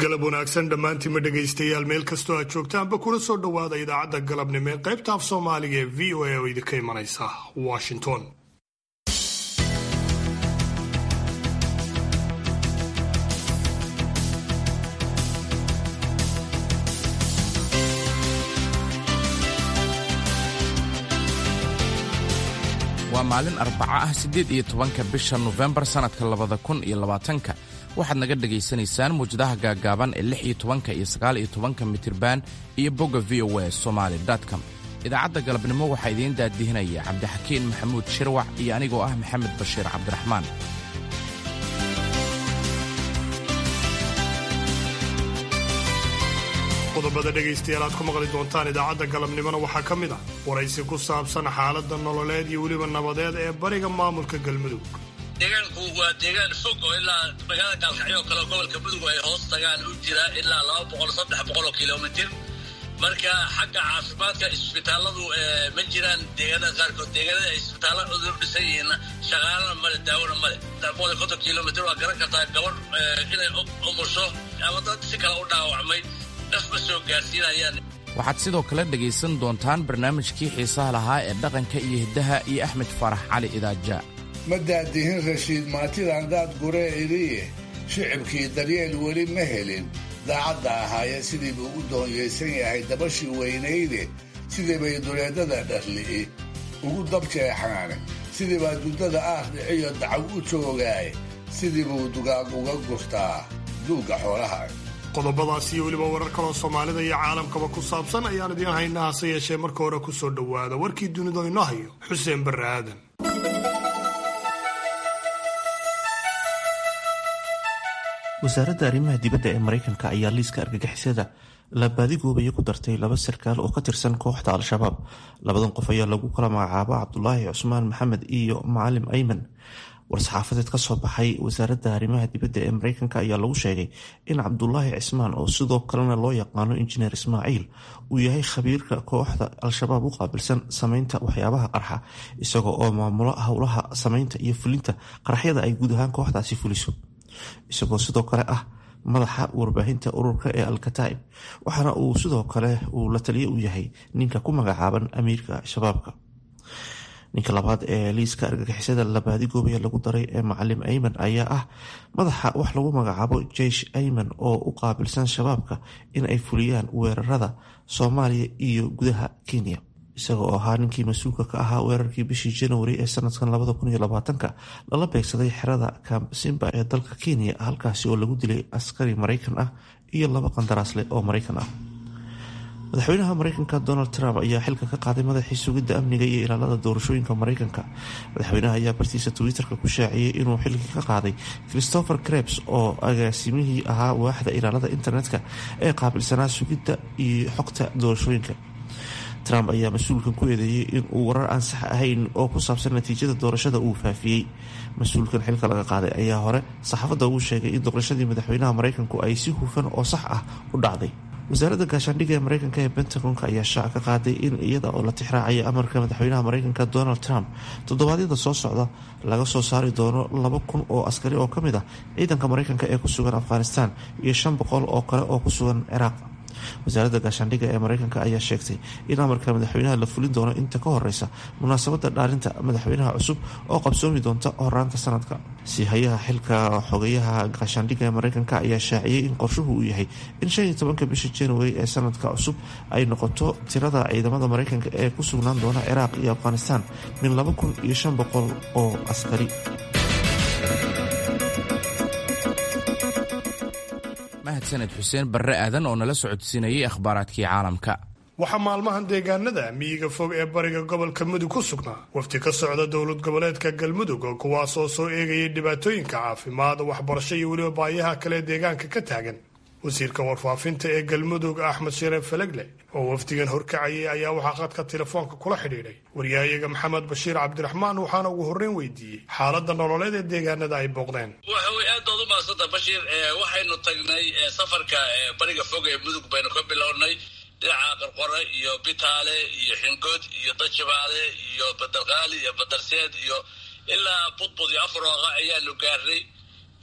galab wanaagsan dhammaantiinma dhegaystayaal meel kastoo aad joogtaanba kuna soo dhowaada idaacadda galabnimo ee qaybta af soomaaliga ee v o a oo idinka imanaysa washington waa maalin arbaca ah siddeed iyo tobanka bisha nofembar sannadka labada kun iyo labaatanka waxaad naga dhegaysanaysaan muwjadaha gaaggaaban ee lix iyo tobanka iyo sagaal iyo tobanka mitirban iyo bogga v o a somaali com idaacadda galabnimo waxaa idiin daadihinaya cabdixakiin maxamuud shirwac iyo anigoo ah maxamed bashiir cabdiraxmaan qodobada dhegaystayaal aad ku maqli doontaan idaacadda galabnimona waxaa ka mid ah waraysi ku saabsan xaaladda nololeed iyo weliba nabadeed ee bariga maamulka galmudug deegaanku waa deegaan fog oo ilaa magaalada gaalkacyo oo kale gobolka mudug ay hoos tagaan u jira ilaa laba boqol saddex boqol oo kilomitir marka xagga caafimaadka isbitaalladu ma jiraan deegaanada qaarkood deegaanada ay isbitaallada u dhisan yihiinna shaqaalana male daawona male boqol iyo konton kilomitir waa garan kartaa gabadh inay umusho ama dad si kale u dhaawacmay waxaad sidoo kale dhegaysan doontaan barnaamijkii xiisaha lahaa ee dhaqanka iyo hiddaha iyo axmed farax cali idaaja ma daadihin rashiid maatidan daad guree iliye shicibkii daryeel weli ma helin daacadda ahaaye sidii buu u doonyaysan yahay dabashii weynayde sidii bay duleedada dharli'i ugu dabjeexaane sidii baa duddada aar dhiciyo dacaw u joogaaye sidii buu dugaag uga gurtaa duugga xoolaha qodobadaas iyo weliba warar kaloo soomaalida iyo caalamkaba ku saabsan ayaan idiin haynaa hase yeeshee marka hore ku soo dhowaada warkii dunidu inoo hayo xuseen barre aadan wasaaradda arrimaha dibadda ee maraykanka ayaa liiska argagixisada la baadigoobaya ku dartay laba sarkaal oo ka tirsan kooxda al-shabaab labadan qof ayaa lagu kala magacaabo cabdulaahi cusmaan maxamed iyo macalim ayman war-saxaafadeed ka soo baxay wasaaradda arrimaha dibadda ee mareykanka ayaa lagu sheegay in cabdulaahi cismaan oo sidoo kalena loo yaqaano injineer ismaaciil uu yahay khabiirka kooxda al-shabaab u qaabilsan sameynta waxyaabaha qarxa isagoo oo maamulo howlaha sameynta iyo fulinta qaraxyada ay guud ahaan kooxdaasi fuliso isagoo sidoo kale ah madaxa warbaahinta ururka ee al-kataa'ib waxaana uu sidoo kale uu la taliye u yahay ninka ku magacaaban amiirka shabaabka ninka labaad ee liiska argagixisada labaadigoobaya lagu daray ee macalim ayman ayaa ah madaxa wax lagu magacaabo jeish ayman oo u qaabilsan shabaabka in ay fuliyaan weerarada soomaaliya iyo gudaha kenya isaga oo ahaa ninkii mas-uulka ka ahaa weerarkii bishii januari ee sanadkan labadakuniyolabaatanka lala beegsaday xerada kamsimba ee dalka kenya halkaasi oo lagu dilay askari maraykan ah iyo laba qandaraasle oo maraykan ah madaxweynaha mareykanka donald trump ayaa xilka ka qaaday madaxii sugidda amniga iyo ilaalada doorashooyinka mareykanka madaxweynaha ayaa bartiisa twitter-ka ku shaaciyey inuu xilka ka qaaday christopher krebs oo agaasimihii ahaa waaxda ilaalada internetka ee qaabilsanaa sugidda iyo xogta doorashooyinka trump ayaa mas-uulkan ku eedeeyey in uu warar aan sax ahayn oo ku saabsan natiijada doorashada uu faafiyey mas-uulkan xilka laga qaaday ayaa hore saxaafadda uu sheegay in doorashadii madaxweynaha mareykanku ay si hufan oo sax ah u dhacday wasaaradda gaashaandhigga ee mareykanka ee pentagonka ayaa shaac ka qaaday in iyada oo la tixraacaya amarka madaxweynaha mareykanka donald trump toddobaadyada soo socda laga soo saari doono laba kun oo askari oo ka mid ah ciidanka mareykanka ee ku sugan afghanistan iyo shan boqol oo kale oo ku sugan ciraaq wasaaradda gaashaandhigga ee mareykanka ayaa sheegtay in amarka madaxweynaha la fulin doono inta ka horeysa munaasabadda dhaarinta madaxweynaha cusub oo qabsoomi doonta horaanta sanadka siihayaha xilka xogeyaha gaashaandhigga ee mareykanka ayaa shaaciyey in qorshuhu uu yahay in shan iyo tobanka bisha january ee sanadka cusub ay noqoto tirada ciidamada mareykanka ee ku sugnaan doona ciraaq iyo afghanistan min laba kun iyo shan boqol oo askari mahadsaned xuseen barre aadan oo nala socodsiinayay akhbaaraadkii caalamka waxaa maalmahan deegaanada miyiga fog ee bariga gobolka mudug ku sugnaa wafdi ka socda dowlad goboleedka galmudug oo kuwaasoo soo eegayay dhibaatooyinka caafimaad waxbarasho iyo weliba baayaha kale deegaanka ka taagan wasiirka warfaafinta ee galmudug axmed shareef falegle oo wafdigan horkacayay ayaa waxaa qadka telefoonka kula xidhiidhay waryahayaga maxamed bashiir cabdiraxmaan waxaana ugu horreyn weydiiyey xaaladda nololeed ee deegaanada ay booqdeen way aad baad u mahadsanta bashiir waxaynu tagnay safarka bariga fog ee mudug baynu ka bilownay dhinaca qarqore iyo bitaale iyo xingood iyo dajabaale iyo badarqaali iyo badarseed iyo ilaa budbud iyo afrooqa ayaanu gaarnay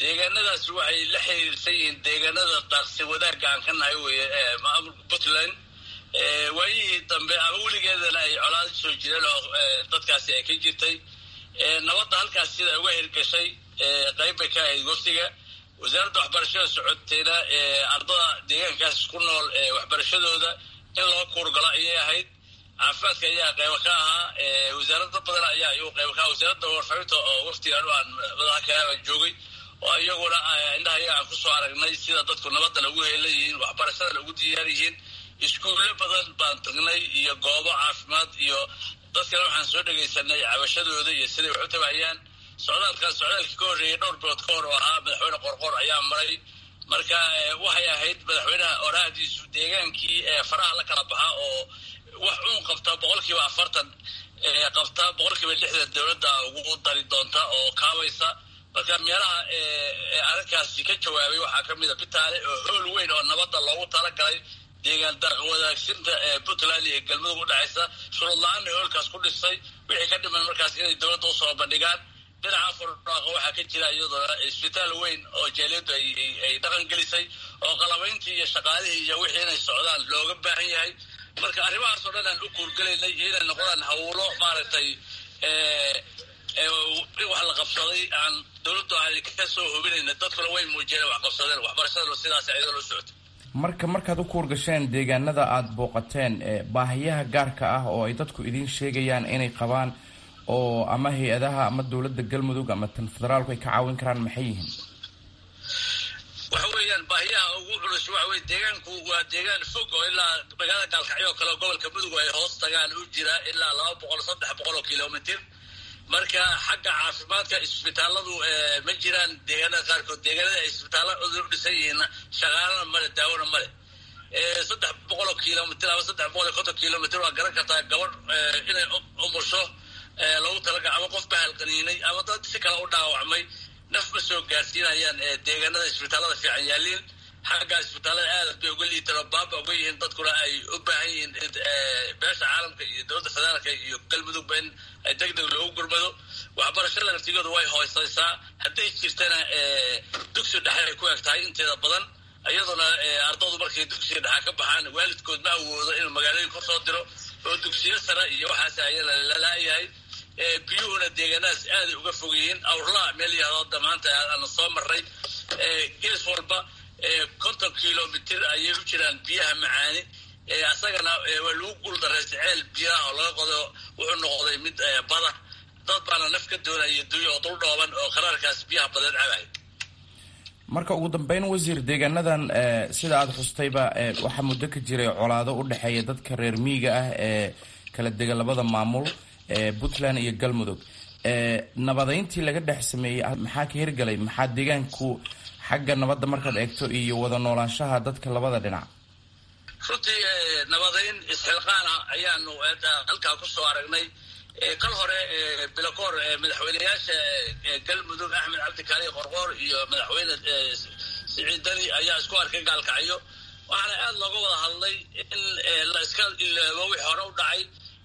deegaanadaas waxay la xiriirsan yihiin deegaanada daaqsi wadaagga aan ka nahay weye maamulka puntland waayihii dambe ama weligeedana ay colaado soo jireen oo dadkaasi ay ka jirtay nabadda halkaas sida uga hirgashay qayb bay ka ahayd waftiga wasaaradda waxbarashada socotayna ardada deegaankaas ku nool waxbarashadooda in loo kuurgalo ayay ahayd caafimaadka ayaa qaybo ka ahaa wasaarada badan ayaa iyagu qaybo ka aha wasaaradda warfaafinta oo waftiga anu aan madaxa kaaan joogay oo iyaguna indhaha iyaga aan kusoo aragnay sida dadku nabadda lagu heelan yihiin waxbarashada lagu diyaar yihiin iskuulle badan baan tagnay iyo goobo caafimaad iyo dadkana waxaan soo dhegaysanay cabashadooda iyo siday wax u tabayaan socdaalkaas socdaalkii ka horreeyay dhowr bilood ka hor oo ahaa madaxweyne qorqor ayaa maray marka waxay ahayd madaxweynaha oraahdiisu deegaankii faraha la kala baxa oo wax uun qabta boqolkiiba afartan qabta boqolkiiba lixdan dowladda ugu dari doonta oo kaabaysa marka meelaha arrinkaasi ka jawaabay waxaa ka mida bitaale oo hool weyn oo nabadda loogu talagalay deegaan daaq wadaagsinta ee puntland iyo galmudug u dhexaysa shuruud la-aanna hoolkaas ku dhisay wixii ka dhiman markaas inay dowladda usoo bandhigaan dhinaca furdhaaqa waxaa ka jira iyadoona isbitaal weyn oo jaaliyaddu ay dhaqan gelisay oo qalabayntii iyo shaqaalihii iyo wixii inay socdaan looga baahan yahay marka arrimahaas oo dhan aan u kuurgelaynay iyo inay noqdaan hawlo maaragtay wax la qabsaday aan dowladdu aan ka soo hubinayna dadkuna way muujiyeen wax qabsadeen waxbarashadana sidaas iyadoo loo socotay marka markaad u kuur gasheen deegaanada aada booqateen baahiyaha gaarka ah oo ay dadku idiin sheegayaan inay qabaan oo ama hay-adaha ama dowladda galmudug ama tan federaalku ay ka caawin karaan maxay yihiin waxa weeyaan baahiyaha ugu culus waxa weye deegaanku waa deegaan fog oo ilaa magaalada gaalkacyo oo kale gobolka mudug ay hoos tagaan u jira ilaa laba boqol saddex boqol oo kilomitr marka xagga caafimaadka isbitaaladu ma jiraan deegaanada qaarkood deegaanada ay isbitaalladu u dhisan yihiin shaqaalana male daawona male saddex boqol oo kilomitr ama saddex boqol iyo konton kilomitr waa garan kartaa gabadh inay umusho loogu talagal ama qof bahalqaniinay ama dad si kale u dhaawacmay naf ma soo gaarsiinayaan deegaanada isbitaallada fiican yaaliin xagga isbitaallada aad bay uga liitaan oo baaba uga yihiin dadkuna ay u baahan yihiin beesha caalamka iyo dowladda federaalka iyo galmudugba in ay deg deg loogu gurmado waxbarashada naftigooda way hooseysaa hadday jirtana dugsi dhexe ay ku eg tahay inteeda badan iyaduna ardadu markay dugsiga dhexa ka baxaan waalidkood ma awoodo inuu magaalooyin kusoo diro oo dugsiyo sare iyo waxaas ayada lalaayahay biyuhuna deegaanadaas aaday uga fog yihiin awrlaa meel yahdoodda maanta aan soo marray gees walba konton kilomitr ayay u jiraan biyaha macaani isagana waa lagu guuldaraysta ceel biyaha oo laga qodo wuxuu noqday mid bada dad baana naf ka doonaya dunya oo dul dhooban oo qaraarkaas biyaha badeed cabay marka ugu dambeyn wasiir deegaanadan sida aada xustayba waxaa muddo ka jiray colaado u dhexeeya dadka reer miyiga ah ee kala dega labada maamul puntland iyo galmudug nabadeyntii laga dhex sameeyey maxaa ka hirgalay maxaa deegaanku xagga nabadda markaad eegto iyo wada noolaanshaha dadka labada dhinac runtii nabadeyn isxilqaana ayaanu halkaa kusoo aragnay kal hore bilakoor madaxweyneyaasha galmudug axmed cabdikaali qorqoor iyo madaxweyne siciid dani ayaa isku arkay gaalkacyo waxaana aada looga wada hadlay in la iska iloobo wixii hore u dhacay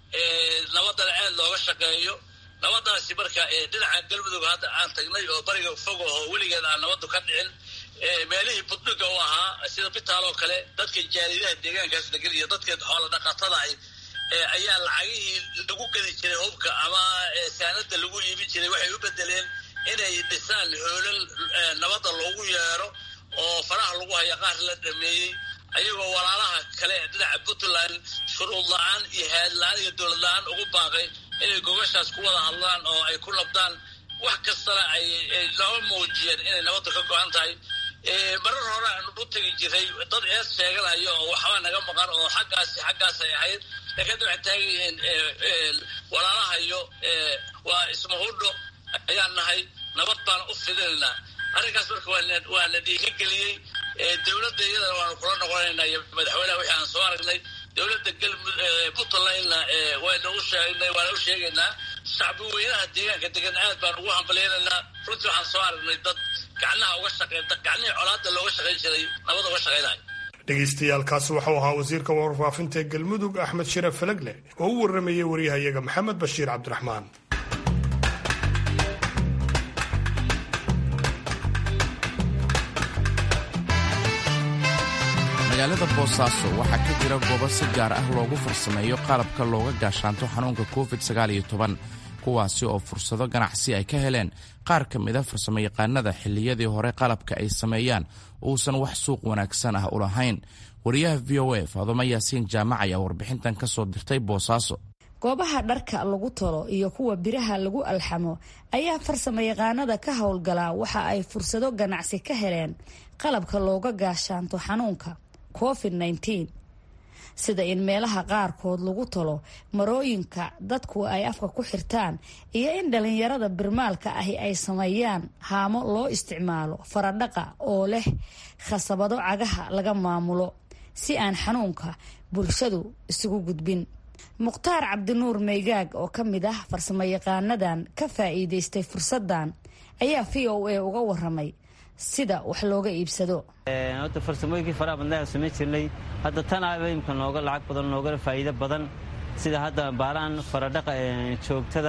nabadana aada looga shaqeeyo nabadaasi marka dhinaca galmudug hadda aan tagnay oo bariga fog oo weligeed aan nabadu ka dhicin meelihii budhiga u ahaa sida bitaal oo kale dadka jaalidaha deegaankaas degan iyo dadka xoola dhaqatada ah ayaa lacagihii lagu gedi jiray hubka ama saanada lagu iibin jiray waxay u bedeleen inay dhisaan hoolal nabadda loogu yeero oo faraha lagu haya qaar la dhameeyey ayagoo walaalaha kale dhinaca puntland shuruud la-aan iyo haad la-aan iyo dowlad la-aan ugu baaqay inay gogashaas ku wada hadlaan oo ay ku nabdaan wax kastana ay loo muujiyeen inay nabaddu ka go-an tahay marar hore aanu u tegi jiray dad ees sheeganayo oo waxba naga maqan oo xaggaasi xaggaasay ahayd laakiin waxay taagan yihiin walaalahayo waa ismahudho ayaan nahay nabad baana u fidinaynaa arrinkaas marka waa la dhiirigeliyey dowladda iyadana waanu kula noqonaynaa iyo madaxweynaha wixii aan soo aragnay dowladda galmud puntlandna wayna u sheegnay waana u sheegaynaa shacbi weynaha deegaanka degan aad baan ugu hambalyaynaynaa runtii waxaan soo aragnay dad gacnaha uga shaqey gacnihii colaadda looga shaqayn jiray nabad uga shaqaynayo dhegaystayaaalkaasi waxau ahaa wasiirka warfaafinta ee galmudug axmed shiraf falagle oo u waramayey waryahayaga maxamed bashiir cabdiraxmaan magaalada boosaaso waxaa ka jira goobo si gaar ah loogu farsameeyo qalabka looga gaashaanto xanuunka covid kuwaasi oo fursado ganacsi ay ka heleen qaar ka mida farsamoyaqaanada xilliyadii hore qalabka ay sameeyaan uusan wax suuq wanaagsan ah u lahayn wariyaha v o a faadumo yaasiin jaamac ayaa warbixintan ka soo dirtay boosaaso goobaha dharka lagu tolo iyo kuwa biraha lagu alxamo ayaa farsamoyaqaanada ka howlgalaa waxa ay fursado ganacsi ka heleen qalabka looga gaashaanto xanuunka covid sida in meelaha qaarkood lagu tolo marooyinka dadku ay afka ku xirtaan iyo in dhalinyarada birmaalka ahi ay sameeyaan haamo loo isticmaalo faradhaqa oo leh khasabado cagaha laga maamulo si aan xanuunka bulshadu isugu gudbin mukhtaar cabdinuur meygaag oo ka mid ah farsamoyaqaanadan ka faa'iidaystay fursadan ayaa v o a uga waramay sida wax looga iibsado hadda farsamooyinkii faraha badnaa samayn jirnay hadda tanaaba imka nooga lacag badan noogala faa'iido badan sida hadda baalaan faradhaqa joogtada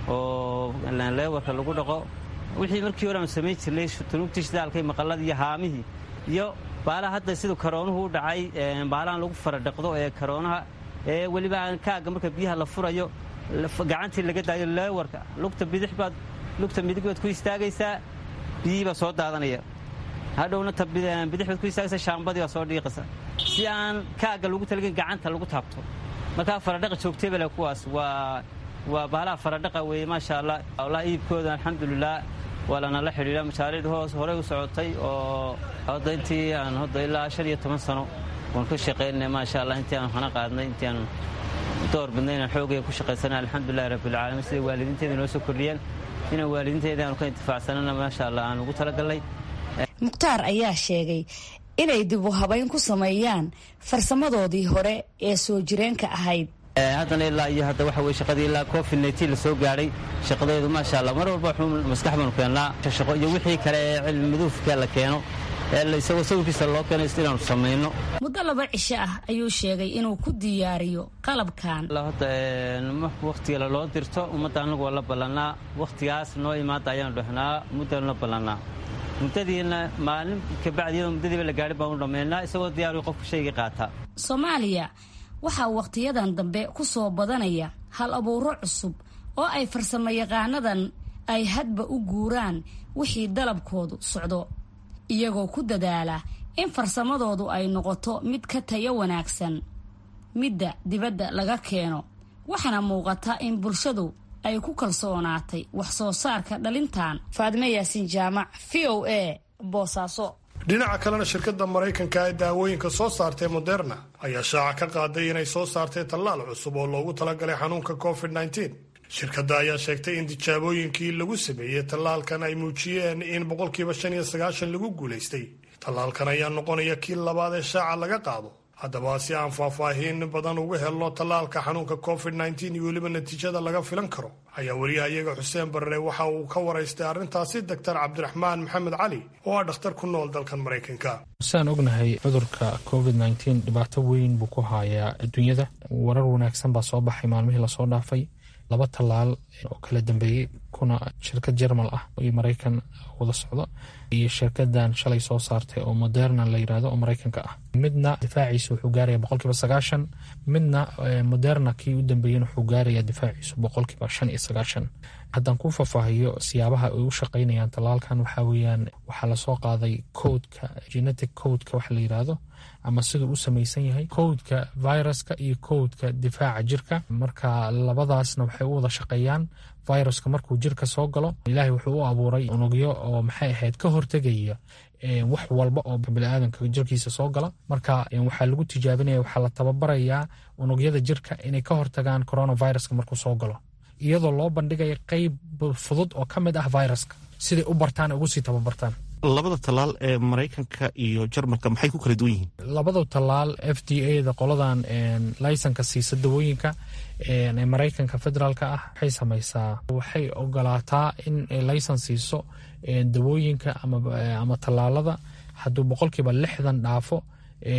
oo leewarka lagu dhaqo wixii markii hore aan samayn jirnay tunuugtii shidaalkay maqalladii iyo haamihii iyo baalaha hadda siduu karoonuhu u dhacay baalahan lagu faradhaqdo ee karoonaha ee weliba kaaga marka biyaha la furayo gacantii laga daayo leewarka lugta bidix baad lugta midig baad ku istaagaysaa biyihii baa soo daadanaya hadhowna bidix baad ku istaagaysa shaambadii baa soo dhiiqaysa si aan kaaga lagu talagin gacanta lagu taabto markaa faradhaqa joogtay bale kuwaas waa waa baalaha faradhaqa weeye maasha allah allah iibkooda alxamdulilah waa lanala xidhiidha mashaariicda hoos horey u socotay oo hadda intii aan hadda ilaa shan iyo toban sano waan ka shaqaynay maasha allah intii aan hana qaadnay intii aan door bidnay inaan xoogaya ku shaqaysana alxamdulilahi rabbilcaalamiin siday waalidiinteeda inoo soo kordhiyeen inaan waalidiinteeda aanu ka intifaacsanana maasha allah aan ugu talagalnay mukhtaar ayaa sheegay inay dib u habayn ku sameeyaan farsamadoodii hore ee soo jireenka ahayd haddana ilaa iyo hadda waxa weye shaqadii ilaa covid nneteen la soo gaadhay shaqadeedu maasha allah mar walba wuxuu maskax baanu keennaa shaqo iyo wixii kale ee cilmi maduufka la keeno ee isagoo sawirkiisa loo keeno inaanu samayno muddo laba cisho ah ayuu sheegay inuu ku diyaariyo qalabkan hadda wakhtiga loo dirto ummadda annagu waa la ballannaa wakhtigaas noo imaada ayaanu dhahnaa muddanu la ballannaa muddadiina maalin kabacdi iyadoo muddadiiba la gaadhin baanu dhammaynaa isagoo diyaariyo qofku shaygii qaataa soomaaliya waxaa wakhtiyadan dambe ku soo badanaya hal abuuro cusub oo ay farsamoyaqaanadan ay hadba u guuraan wixii dalabkoodu socdo iyagoo ku dadaala in farsamadoodu ay noqoto mid ka tayo wanaagsan midda dibadda laga keeno waxaana muuqata in bulshadu ay ku kalsoonaatay wax soo saarka dhalintan faadime yaasiin jaamac v o a boosaaso dhinaca kalena shirkadda maraykanka ee daawooyinka soo saartay moderna ayaa shaaca ka qaaday inay soo saartay tallaal cusub oo loogu talagalay xanuunka covid shirkadda ayaa sheegtay in tijaabooyinkii lagu sameeyey tallaalkan ay muujiyeen in boqolkiiba shan iyo sagaashan lagu guulaystay tallaalkan ayaa noqonaya kii labaad ee shaaca laga qaado haddaba si aan faahfaahin badan uga helno tallaalka xanuunka covid iyo weliba natiijada laga filan karo ayaa wariyahayaga xuseen barre waxa uu ka waraystay arrintaasi doctor cabdiraxmaan maxamed cali oo ah dhakhtar ku nool dalkan maraykanka saan ognahay cudurka covid dhibaato weyn buu ku hayaa adduunyada warar wanaagsan baa soo baxay maalmihii lasoo dhaafay laba tallaal oo kala dambeeyey kuna shirkad jermal ah iyo maraykan wada socdo iyo shirkadan shalay soo saartay oo moderna la yirahdo oo maraykanka ah midna difaaciisa wuxuu gaaraya boqolkiiba sagaashan midna moderna kii u dambeeyena wuxuu gaaraya difaaciisu boqolkiiba shan iyo sagaashan haddaan ku faahfaahiyo siyaabaha ay u shaqaynayaan tallaalkan waxaa weeyaan waxaa lasoo qaaday codeka genetic codeka waxa la yiraahdo ama siduu u samaysan yahay codeka viruska iyo codeka difaaca jirka marka labadaasna waxay u wada shaqeeyaan viruska markuu jirka soo galo ilaahay wuxuu u abuuray unugyo oo maxay ahayd ka hortegaya wax walba oo biniaadanka jirkiisa soo gala marka waxaa lagu tijaabinaya waxaa la tababarayaa unugyada jirka inay ka hortagaan coronaviruska markuu soo galo iyadoo loo bandhigaya qeyb fudud oo ka mid ah viruska siday u bartaan ugu sii tababartaan labada tallaal ee maraykanka iyo jarmalka maxay ku kala duwan yihiin labada tallaal f d a da qoladan laysanka siisa dawooyinka ee maraykanka federaalka ah waxay samaysaa waxay ogolaataa in laysan siiso dawooyinka ama tallaalada hadduu boqolkiiba lixdan dhaafo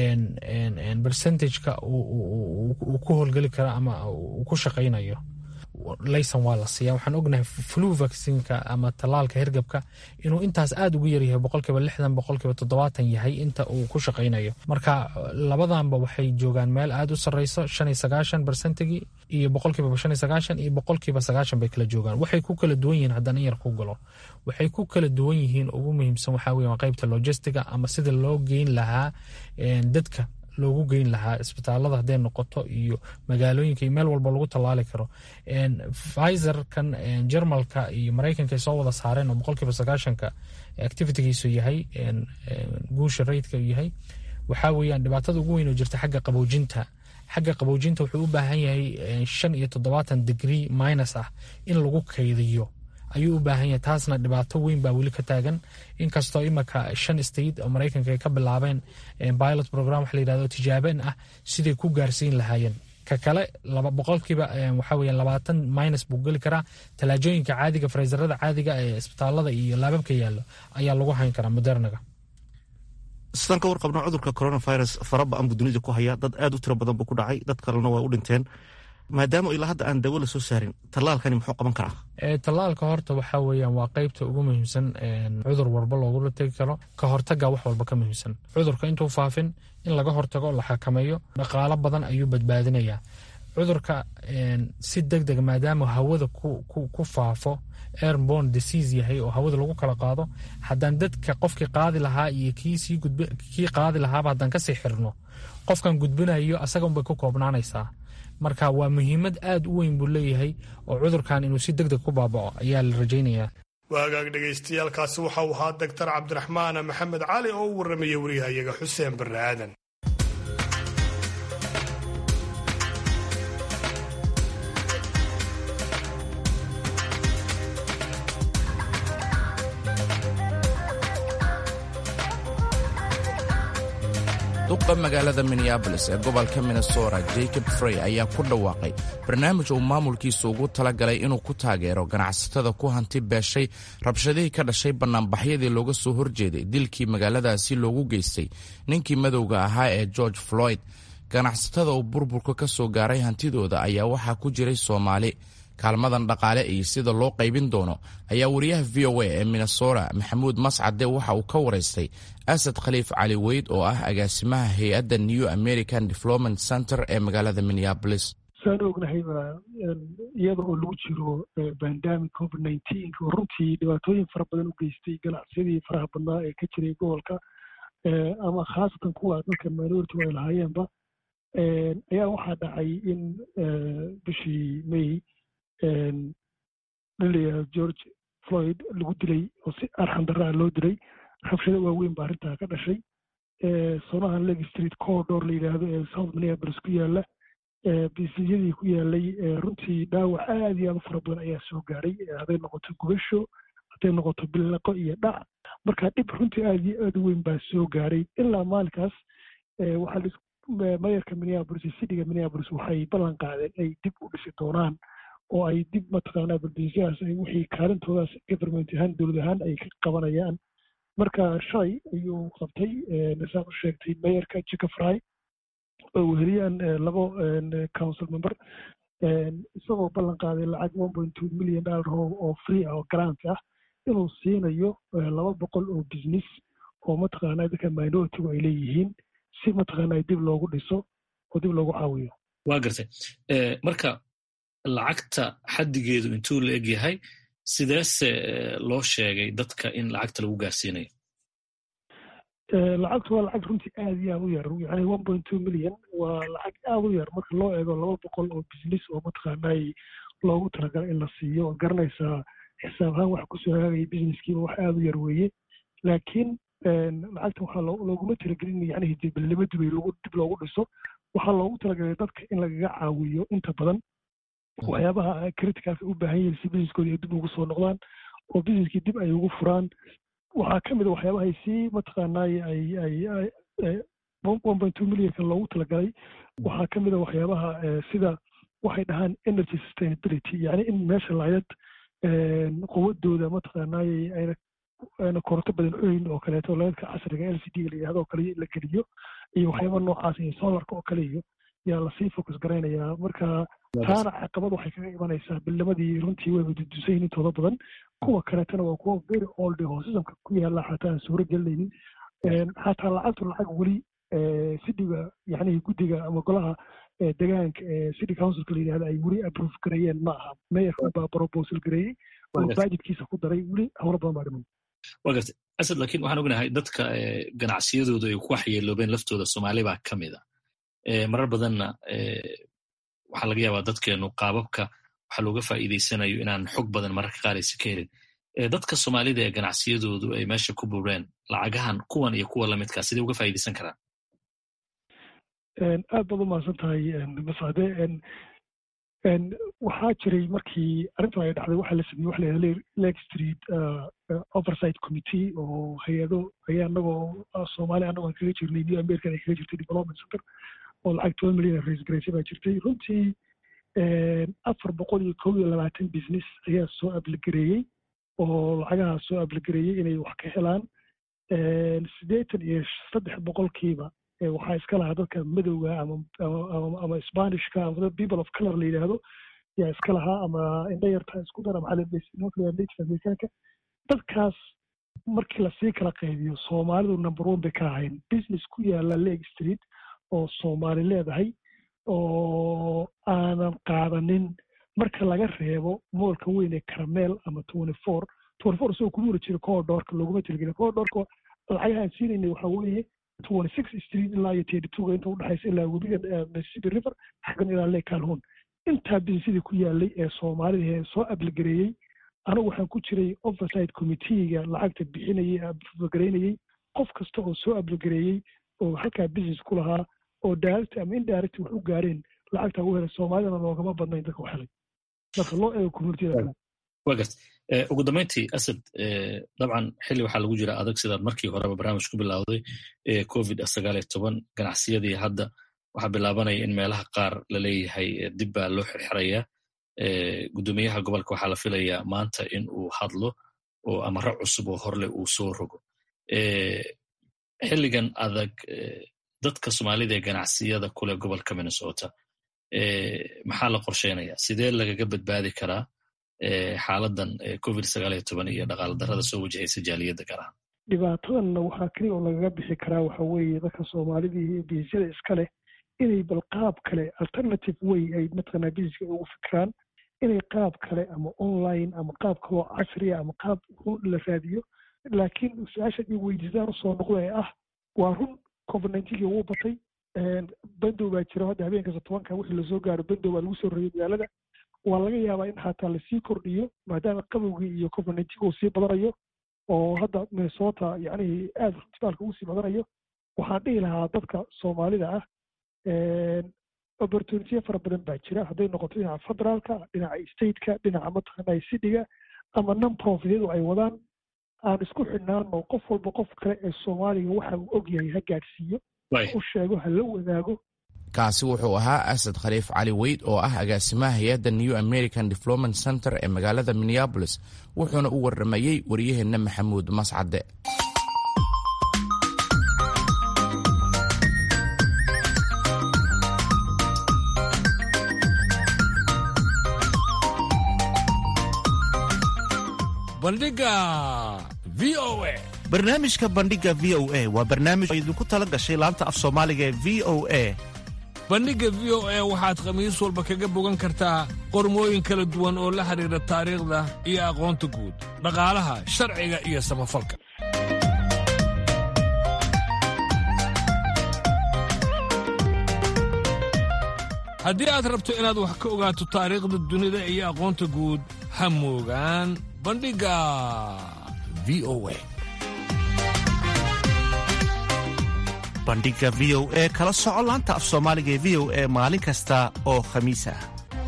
percentageka uu ku howlgeli karo ama uu ku shaqaynayo laysan waa la siiya waxaan ognahay flu vaccinka ama tallaalka hergebka inuu intaas aada ugu yaryahay boqolkiiba lixdan boqolkiiba toddobaatan yahay inta uu ku shaqaynayo marka labadanba waxay joogaan meel aada u sarreyso shan iyo sagaashan barsentigii iyo boqolkiiba shan iyo sagaashan iyo boqolkiiba sagaashan bay kala joogaan waxay ku kala duwan yihiin haddana in yar ku galo waxay ku kala duwan yihiin ugu muhiimsan waxaa weeye waa qaybta logistiga ama sida loo geyn lahaa dadka loogu geyn lahaa isbitaalada hadday noqoto iyo magaalooyinka iyo meel walba lagu tallaali karo fizerkan jermalka iyo maraykanka ay soo wada saareen oo boqolkiiba sagaashanka activitygiisu yahay guusha rayidka yahay waxaa weeyaan dhibaatada ugu weyn oo jirta xagga qaboojinta xagga qaboojinta wuxuu u baahan yahay shan iyo toddobaatan degree minus ah in lagu kaydiyo ayuu u baahan yahay taasna dhibaato weyn baa weli ka taagan inkastoo imika shan state oo maraykanka ay ka bilaabeen pilot program waxa la yidhahdo tijaabeen ah siday ku gaarsiin lahaayeen ka kale boqolkiiba waxa weeyaan labaatan minus buu geli karaa talaajooyinka caadiga freezerada caadiga ee isbitaalada iyo laababka yaallo ayaa lagu hayn karaa modernaga sidaan ka warqabno cudurka coronavirus fara ba-an buu dunida ku hayaa dad aad u tiro badan buu ku dhacay dad kalena waa u dhinteen maadaama ilaa hadda aan dawo la soo saarin tallaalkani muxuu qaban karaa tallaalka horta waxaa weeyaan waa qeybta ugu muhiimsan cudur walba loogula tegi karo ka hortaga wax walba ka muhiimsan cudurka intuu faafin in laga hortago la xakameeyo dhaqaalo badan ayuu badbaadinayaa cudurka si deg deg maadaama hawada ku faafo airborne disease yahay oo hawada lagu kala qaado haddaan dadka qofkii qaadi lahaa iyo kii qaadi lahaaba haddaan kasii xirno qofkan gudbinayo asaga unbay ku koobnaanaysaa marka waa muhiimad aad u weyn buu leeyahay oo cudurkan inuu si deg deg ku baabao ayaa la rajaynayaa waagaag dhagaystayaalkaasi waxau ahaa doctor cabdiraxmaan maxamed cali oo u warramaya wariyahayaga xuseen barre aadan duqa magaalada minneabolis ee gobolka minnesota jacob frey ayaa ku dhawaaqay barnaamij uu maamulkiisu ugu talagalay inuu ku taageero ganacsatada ku hanti beeshay rabshadihii ka dhashay bannaanbaxyadii looga soo horjeeday dilkii magaaladaasi loogu geystay ninkii madowga ahaa ee george floyd ganacsatada uu burburka ka soo gaaray hantidooda ayaa waxaa ku jiray soomaali kaalmadan dhaqaale iyo sida loo qaybin doono ayaa wariyaha v o a ee minnesota maxamuud mascade waxa uu ka waraystay asad khaliif cali weyd oo ah agaasimaha hay-adda new american development center ee magaalada minneabolis saan ognahayba iyada oo lagu jiro bandamic covid nineteen oo runtii dhibaatooyin fara badan u geystay ganacsiyadii faraha badnaa ee ka jiray gobolka ama khaasatan kuwa dadka minority ay lahaayeenba ayaa waxaa dhacay in bishii may laleeyaha george floyd lagu dilay oo si arxan darraa loo dilay rabshado waaweyn ba arrintaa ka dhashay sonahan leg street corridor la yidhaahdo ee south minneapolis ku yaala bisisyadii ku yaalay runtii dhaawac aad iyo aad u fara badan ayaa soo gaadhay hadday noqoto gubasho hadday noqoto bilaqo iyo dhac marka dhib runtii aad iyo aad u weyn baa soo gaadhay ilaa maalinkaas waxaa mayarka minneapolis iyo cityga minneapolis waxay ballan qaadeen ay dib u dhisi doonaan oo ay dib mataqaanaa balbiisyahaas ay wixii kaalintoodaas government ahaan dowlad ahaan ay ka qabanayaan marka shalay ayuu qabtay nisaan u sheegtay mayarka jicafry oo weheliyaan labo council member isagoo ballan qaaday lacag one point two million dollar oo free ah oo grant ah inuu siinayo laba boqol oo business oo mataqaanaa dadka minoritigu ay leeyihiin si mataqaanaa dib loogu dhiso oo dib loogu caawiyo waa gartay marka lacagta xaddigeedu intuu la eg yahay sideese loo sheegay dadka in lacagta lagu gaarsiinayo lacagtu waa lacag runtii aad iyo aad u yar yani one point two million waa lacag aad u yar marka loo eego laba boqol oo business oo mataqaanay loogu talagalay in la siiyo oo garanaysaa xisaab ahaan waxa kusoo hagaagaya businesskiiba wax aad u yar weeye laakiin lacagta waxaa looguma talagelin yani dibalnimo dibay dib loogu dhiso waxaa loogu talagalay dadka in lagaga caawiyo inta badan waxyaabaha criticalka u baahan yihiin si businesskooda ay dib ugu soo noqdaan oo businesskii dib ay ugu furaan waxaa ka mid a waxyaabaha ay sii mataqaanaay ay ay one point two millionka loogu talagalay waxaa ka mid a waxyaabaha sida waxay dhahaan energy sustainability yani in meesha laayad quwadooda mataqaanaay ayna ayna koronto badan oyn oo kaleeto laydka casriga l c d la yidhahdo oo kale la geliyo iyo waxyaaba noocaas iyo solarka oo kale iyo yaa lasii focus garaynayaa marka taana caqabad waxay kaga imanaysaa bilnimadii runtii way wadudusayin intooda badan kuwa kaleetana waa kuwa very old oo systemka ku yaala xataa aan suuro gelinaynin xataa lacagtu lacag weli sidiga yani guddiga ama golaha degaanka ee city councilka la yidhahda ay weli approve gareeyeen ma aha mayorka baa proposal gareeyey oo budgetkiisa ku daray weli howlo badan baa dhiman waa gartay asad laakiin waxaan ognahay dadka ganacsiyadooda ay ku waxyeeloobeen laftooda soomaali baa ka mid a marar badanna waxaa laga yaabaa dadkeenu qaababka waxaa looga faa'iidaysanayo inaan xog badan mararka qaar aysa ka helin dadka soomaalida ee ganacsiyadoodu ay meesha ku bureen lacagahan kuwan iyo kuwa lamidkaa sidee uga faa'iidaysan karaan aad baad u mahadsan tahay mascade waxaa jiray markii arrintan ay dhacday waxaa la sameeyey waxa la yidhahda leg street oversight committee oo hay-ado ayaa anagoo soomaali anagoo aan kaga jirnay new american ay kaga jirtay development center oo lacag toban milyan raise garaysay baa jirtay runtii afar boqol iyo kow iyo labaatan business ayaa soo abligareeyey oo lacagaha soo abligareeyey inay wax ka helaan siddeetan iyo saddex boqolkiiba waxaa iska lahaa dadka madowga ama spanishka ama people of color la yidhaahdo yaa iska lahaa ama indhayarta isku dara maxaa native americanka dadkaas markii lasii kala qaybiyo soomaalidu number one bay ka ahayn business ku yaala leg street oo soomaali leedahay oo aanan qaadanin marka laga reebo moolka weyn ee caramel ama twenty four twenty four isagoo kuma wara jiro corridorka looguma tilgelin corridorka lacagaha aan siinayna waxaa weeye twenty six street ilaa iyo thirty two inta udhexaysa ilaa webiga mississippi river xaggan ilaa lake calhoun intaa businessadii ku yaalay ee soomaalida ee soo abligareeyey anigu waxaan ku jiray oversight committeega lacagta bixinayay abligareynayay qof kasta oo soo abligareeyey oo halkaa business ku lahaa oo direct ama indirect wax u gaareen lacagta ugu helay soomaalidana loogama badnayn dadka u helay marka loo eego communitida kale wa gart ugu dambayntii asad dabcan xilli waxaa lagu jira adag sidaad markii horeba barnaamij ku bilowday covid sagaal iyo toban ganacsiyadii hadda waxaa bilaabanaya in meelaha qaar laleeyahay dib baa loo xirxiraya guddoomiyaha gobolka waxaa la filayaa maanta in uu hadlo oo amaro cusub oo horleh uu soo rogo xilligan adag dadka soomaalida ee ganacsiyada kule gobolka minnesota maxaa la qorsheynaya sidee lagaga badbaadi karaa xaaladan covid sagaal iyo toban iyo dhaqaala darada soo wajahaysa jaaliyadda gaar ahaan dhibaatadanna waxaa keliya oo lagaga bixi karaa waxa weeye dadka soomaalidii biisyada iska leh inay bal qaab kale alternative way ay mataqanaa busineska ugu fikiraan inay qaab kale ama online ama qaab kaloo casriya ama qaab la raadiyo laakiin su-aasha i weydiisaan usoo noqda ee ah waa run covid nineteenkii wuu batay bandow baa jira hadda habeenkasta tobanka wixii lasoo gaaro bandow baa lagu soo rogay magaalada waa laga yaabaa in xataa lasii kordhiyo maadaama qabowgii iyo covid nineteenka uu sii badanayo oo hadda minnesota yacni aada isbitaalka ugu sii badanayo waxaan dhihi lahaa dadka soomaalida ah opportunitiya fara badan baa jira hadday noqoto dhinaca federaalka dhinaca stateka dhinaca mataqaanaa cityga ama non profityadu ay wadaan aan isku xidhnaano qof walba qof kale ee soomaaliga waxa uu og yahay ha gaadhsiiyo u sheego ha la wadaago kaasi wuxuu ahaa asad khaliif cali weyd oo ah agaasimaha hay-adda new american development center ee magaalada minneabolis wuxuuna u warramayey waryaheenna maxamuud mascade bandhiga v o a barnaamijka bandhiga v o a waa barnaamij oo idinku tala gashay laanta af soomaaliga ee v o a bandhigga v o a waxaad khamiis walba kaga bogan kartaa qormooyin kala duwan oo la xidhiidha taariikhda iyo aqoonta guud dhaqaalaha sharciga iyo samafalka haddii aad rabto inaad wax ka ogaato taariikhda dunida iyo aqoonta guud ha moogaan bandhigga v o a bandhiga v o e kala soco laanta af soomaaliga ee v o e maalin kasta oo khamiis ah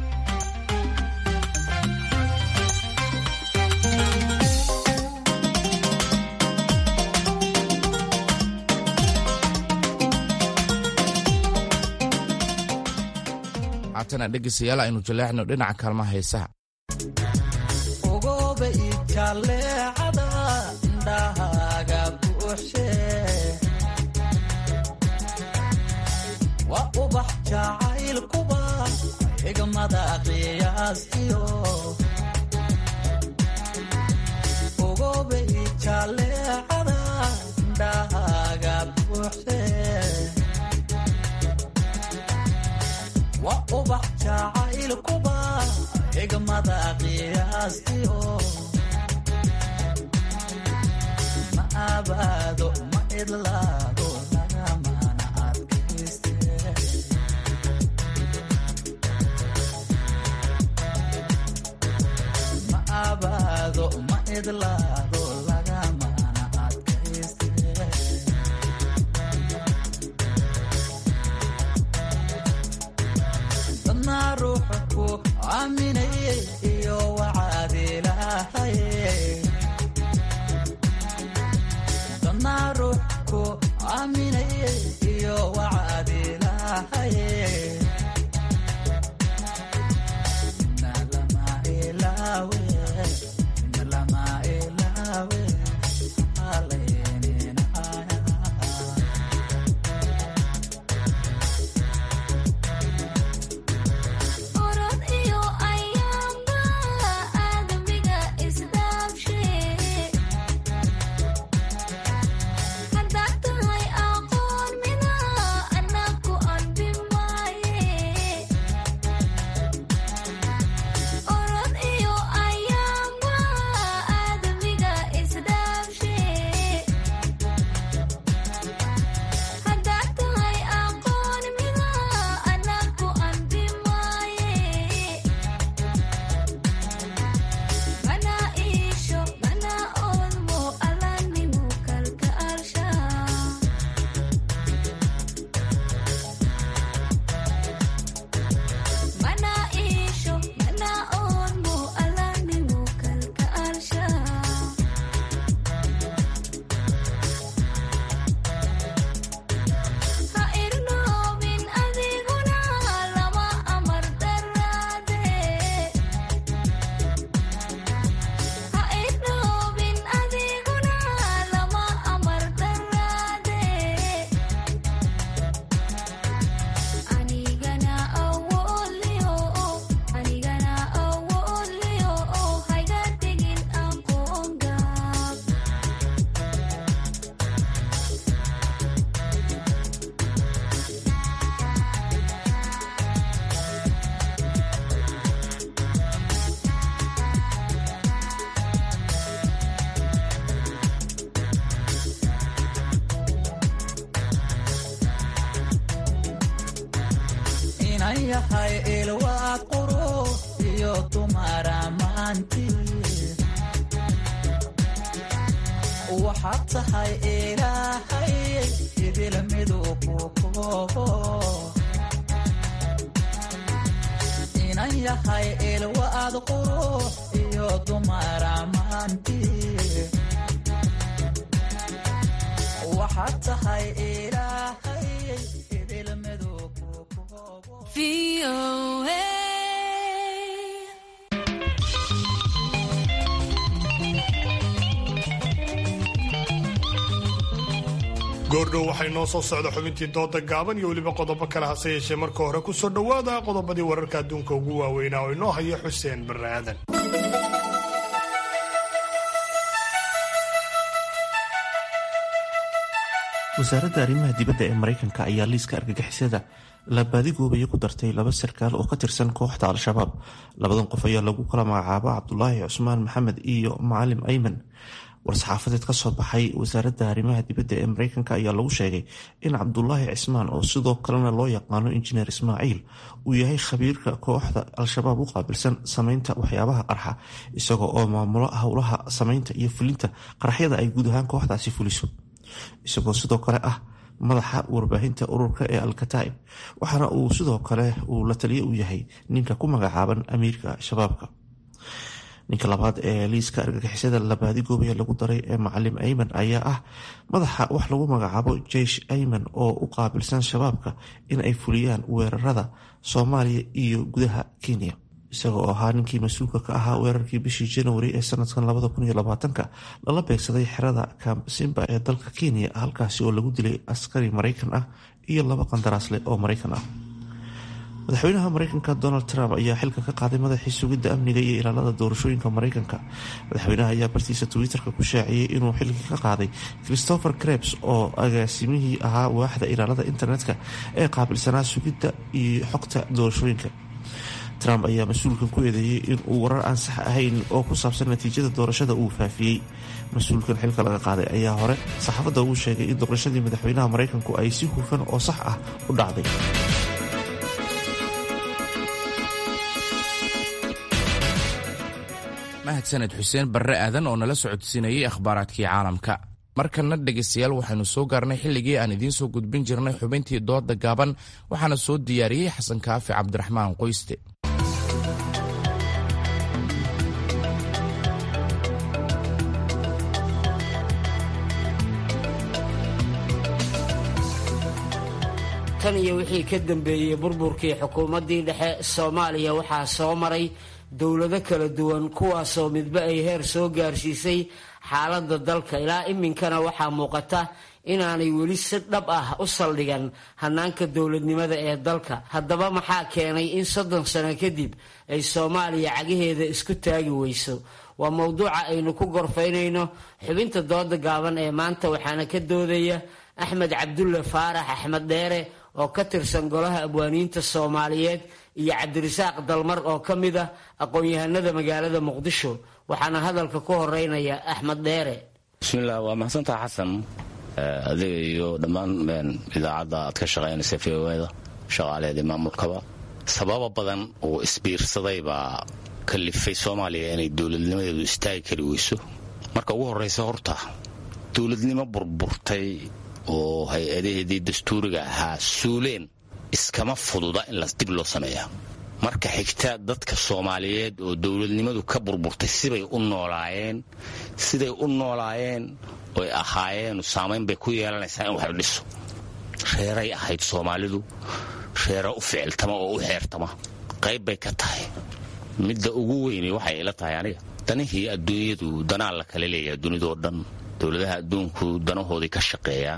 haatana dhegaystayaal aynu jaleexno dhinaca kaalmaha heesaha wa ubax jaaca qiyaastiyo ogobay jaleecada indhahaaga buuxde waa ubax jacaylkuba xigmada qiyaastiyo ma abaado ma idlaado lagamana adkayste ma abaado ma idlaado lagamana adkayste dadnaa ruuxa ku aaminayay iyo wacaad ilaahaye dadnaa ruux ku aaminayay iyo wacaad ilaahaye Inna lama ilaawe, inna lama ilaawe, haleyninaaya. orod iyo ayaamba aadamiga isdhaafshe haddaad tahay aqoon mina anaku anbi maaye orod iyo ayaamba aadamiga isdhaafshe haddaad tahay aqoon mina anaku anbi maaye mana iisho mana oodmo alanimu kalkaalsha mana iisho mana oodmo alanimu kalkaalsha ha irnoobin adiguna lama amar daraade ha irnoobin adiguna lama amar daraade anigana awoodliyo anigana awoodliyo hayga tegin aqoon gaab inan yahay ilwaad qurux iyo dumara maanti waxaad tahay ilaahay idil miduu ku koobo inan yahay ilwaad qurux iyo dumara maanti waxaad tahay ilaahay idil miduu ku koobo goordhow waxay noo soo socda xubintii dooda gaaban iyo weliba qodobo kale hase yeeshee marka hore ku soo dhowaada qodobadii wararka adduunka ugu waaweynaa oo inoo haya xuseen barre aadan wasaaradda arrimaha dibadda ee maraykanka ayaa liiska argagixisada la baadigoobaya ku dartay laba sarkaal oo ka tirsan kooxda al-shabaab labadan qof ayaa lagu kala magacaaba cabdulaahi cusmaan maxamed iyo macalim ayman war-saxaafadeed kasoo baxay wasaaradda arrimaha dibadda ee mareykanka ayaa lagu sheegay in cabdulaahi cismaan oo sidoo kalena loo yaqaano injineer ismaaciil uu yahay khabiirka kooxda al-shabaab u qaabilsan sameynta waxyaabaha qarxa isagoo oo maamulo howlaha sameynta iyo fulinta qaraxyada ay guud ahaan kooxdaasi fuliso isagoo sidoo kale ah madaxa warbaahinta ururka ee al-kataa'ib waxaana uu sidoo kale uu la taliye u yahay ninka ku magacaaban amiirka shabaabka ninka labaad ee liiska argagixisada labaadigoobaya lagu daray ee macalim ayman ayaa ah madaxa wax lagu magacaabo jeish ayman oo u qaabilsan shabaabka in ay fuliyaan weerarada soomaaliya iyo gudaha kenya isaga oo ahaa ninkii mas-uulka ka ahaa weerarkii bishii januari ee sanadkan labadakuniyolabaatanka lala beegsaday xerada kamsimba ee dalka kenya halkaasi oo lagu dilay askari maraykan ah iyo laba qandaraasle oo maraykan ah madaxweynaha mareykanka donald trump ayaa xilka ka qaaday madaxii sugidda amniga iyo ilaalada doorashooyinka mareykanka madaxweynaha ayaa bartiisa twitter-ka ku shaaciyey inuu xilka ka qaaday christopher krebs oo agaasimihii ahaa waaxda ilaalada internetka ee qaabilsanaa sugidda iyo xogta doorashooyinka trump ayaa mas-uulkan ku eedeeyey in uu warar aan sax ahayn oo ku saabsan natiijada doorashada uu faafiyey mas-uulkan xilka laga qaaday ayaa hore saxaafadda uu sheegay in doorashadii madaxweynaha mareykanku ay si hufan oo sax ah u dhacday mahadsaned xuseen barre aadan oo nala socodsiinayay akhbaaraadkii caalamka markana dhegaystayaal waxaynu soo gaarnay xilligii aan idiin soo gudbin jirnay xubintii dooda gaaban waxaana soo diyaariyey xasan kaafi cabdiraxmaan qoyste tan iyo wixii ka dambeeyey burburkii xukuumaddii dhexe soomaaliya waxaa soo maray dowlado kala duwan kuwaasoo midba ay heer soo gaarsiisay xaaladda dalka ilaa iminkana waxaa muuqata inaanay weli si dhab ah u saldhigan hannaanka dowladnimada ee dalka haddaba maxaa keenay in soddon sano kadib ay soomaaliya cagaheeda isku taagi weyso waa mowduuca aynu ku gorfaynayno xubinta dooda gaaban ee maanta waxaana ka doodaya axmed cabdulle faarax axmed dheere oo ka tirsan golaha abwaaniinta soomaaliyeed iyo cabdirasaaq dalmar oo ka mid ah aqoon-yahanada magaalada muqdisho waxaana hadalka ku horeynaya axmed dheere bismilah waa mahadsantaha xasan adiga iyo dhammaan idaacadda aad ka shaqaynaysa v o da shaqaaleedii maamulkaba sababa badan oo isbiirsaday baa kalifay soomaaliya inay dowladnimadeedu istaagi kari weyso marka ugu horraysa horta dowladnimo burburtay oo hay-adaheedii dastuuriga ahaa suuleen iskama fududa in las dib loo sameeya marka xigta dadka soomaaliyeed oo dowladnimadu ka burburtay sibay u noolaayeen siday u noolaayeen oy ahaayeen saamayn bay ku yeelanaysaa in wax la dhiso reeray ahayd soomaalidu reero u ficiltama oo u xeertama qayb bay ka tahay midda ugu weyni waxay ila tahay aniga danihii adduunyadu danaa la kala leeyaha dunidoo dhan dowladaha adduunku danahooday ka shaqeeyaan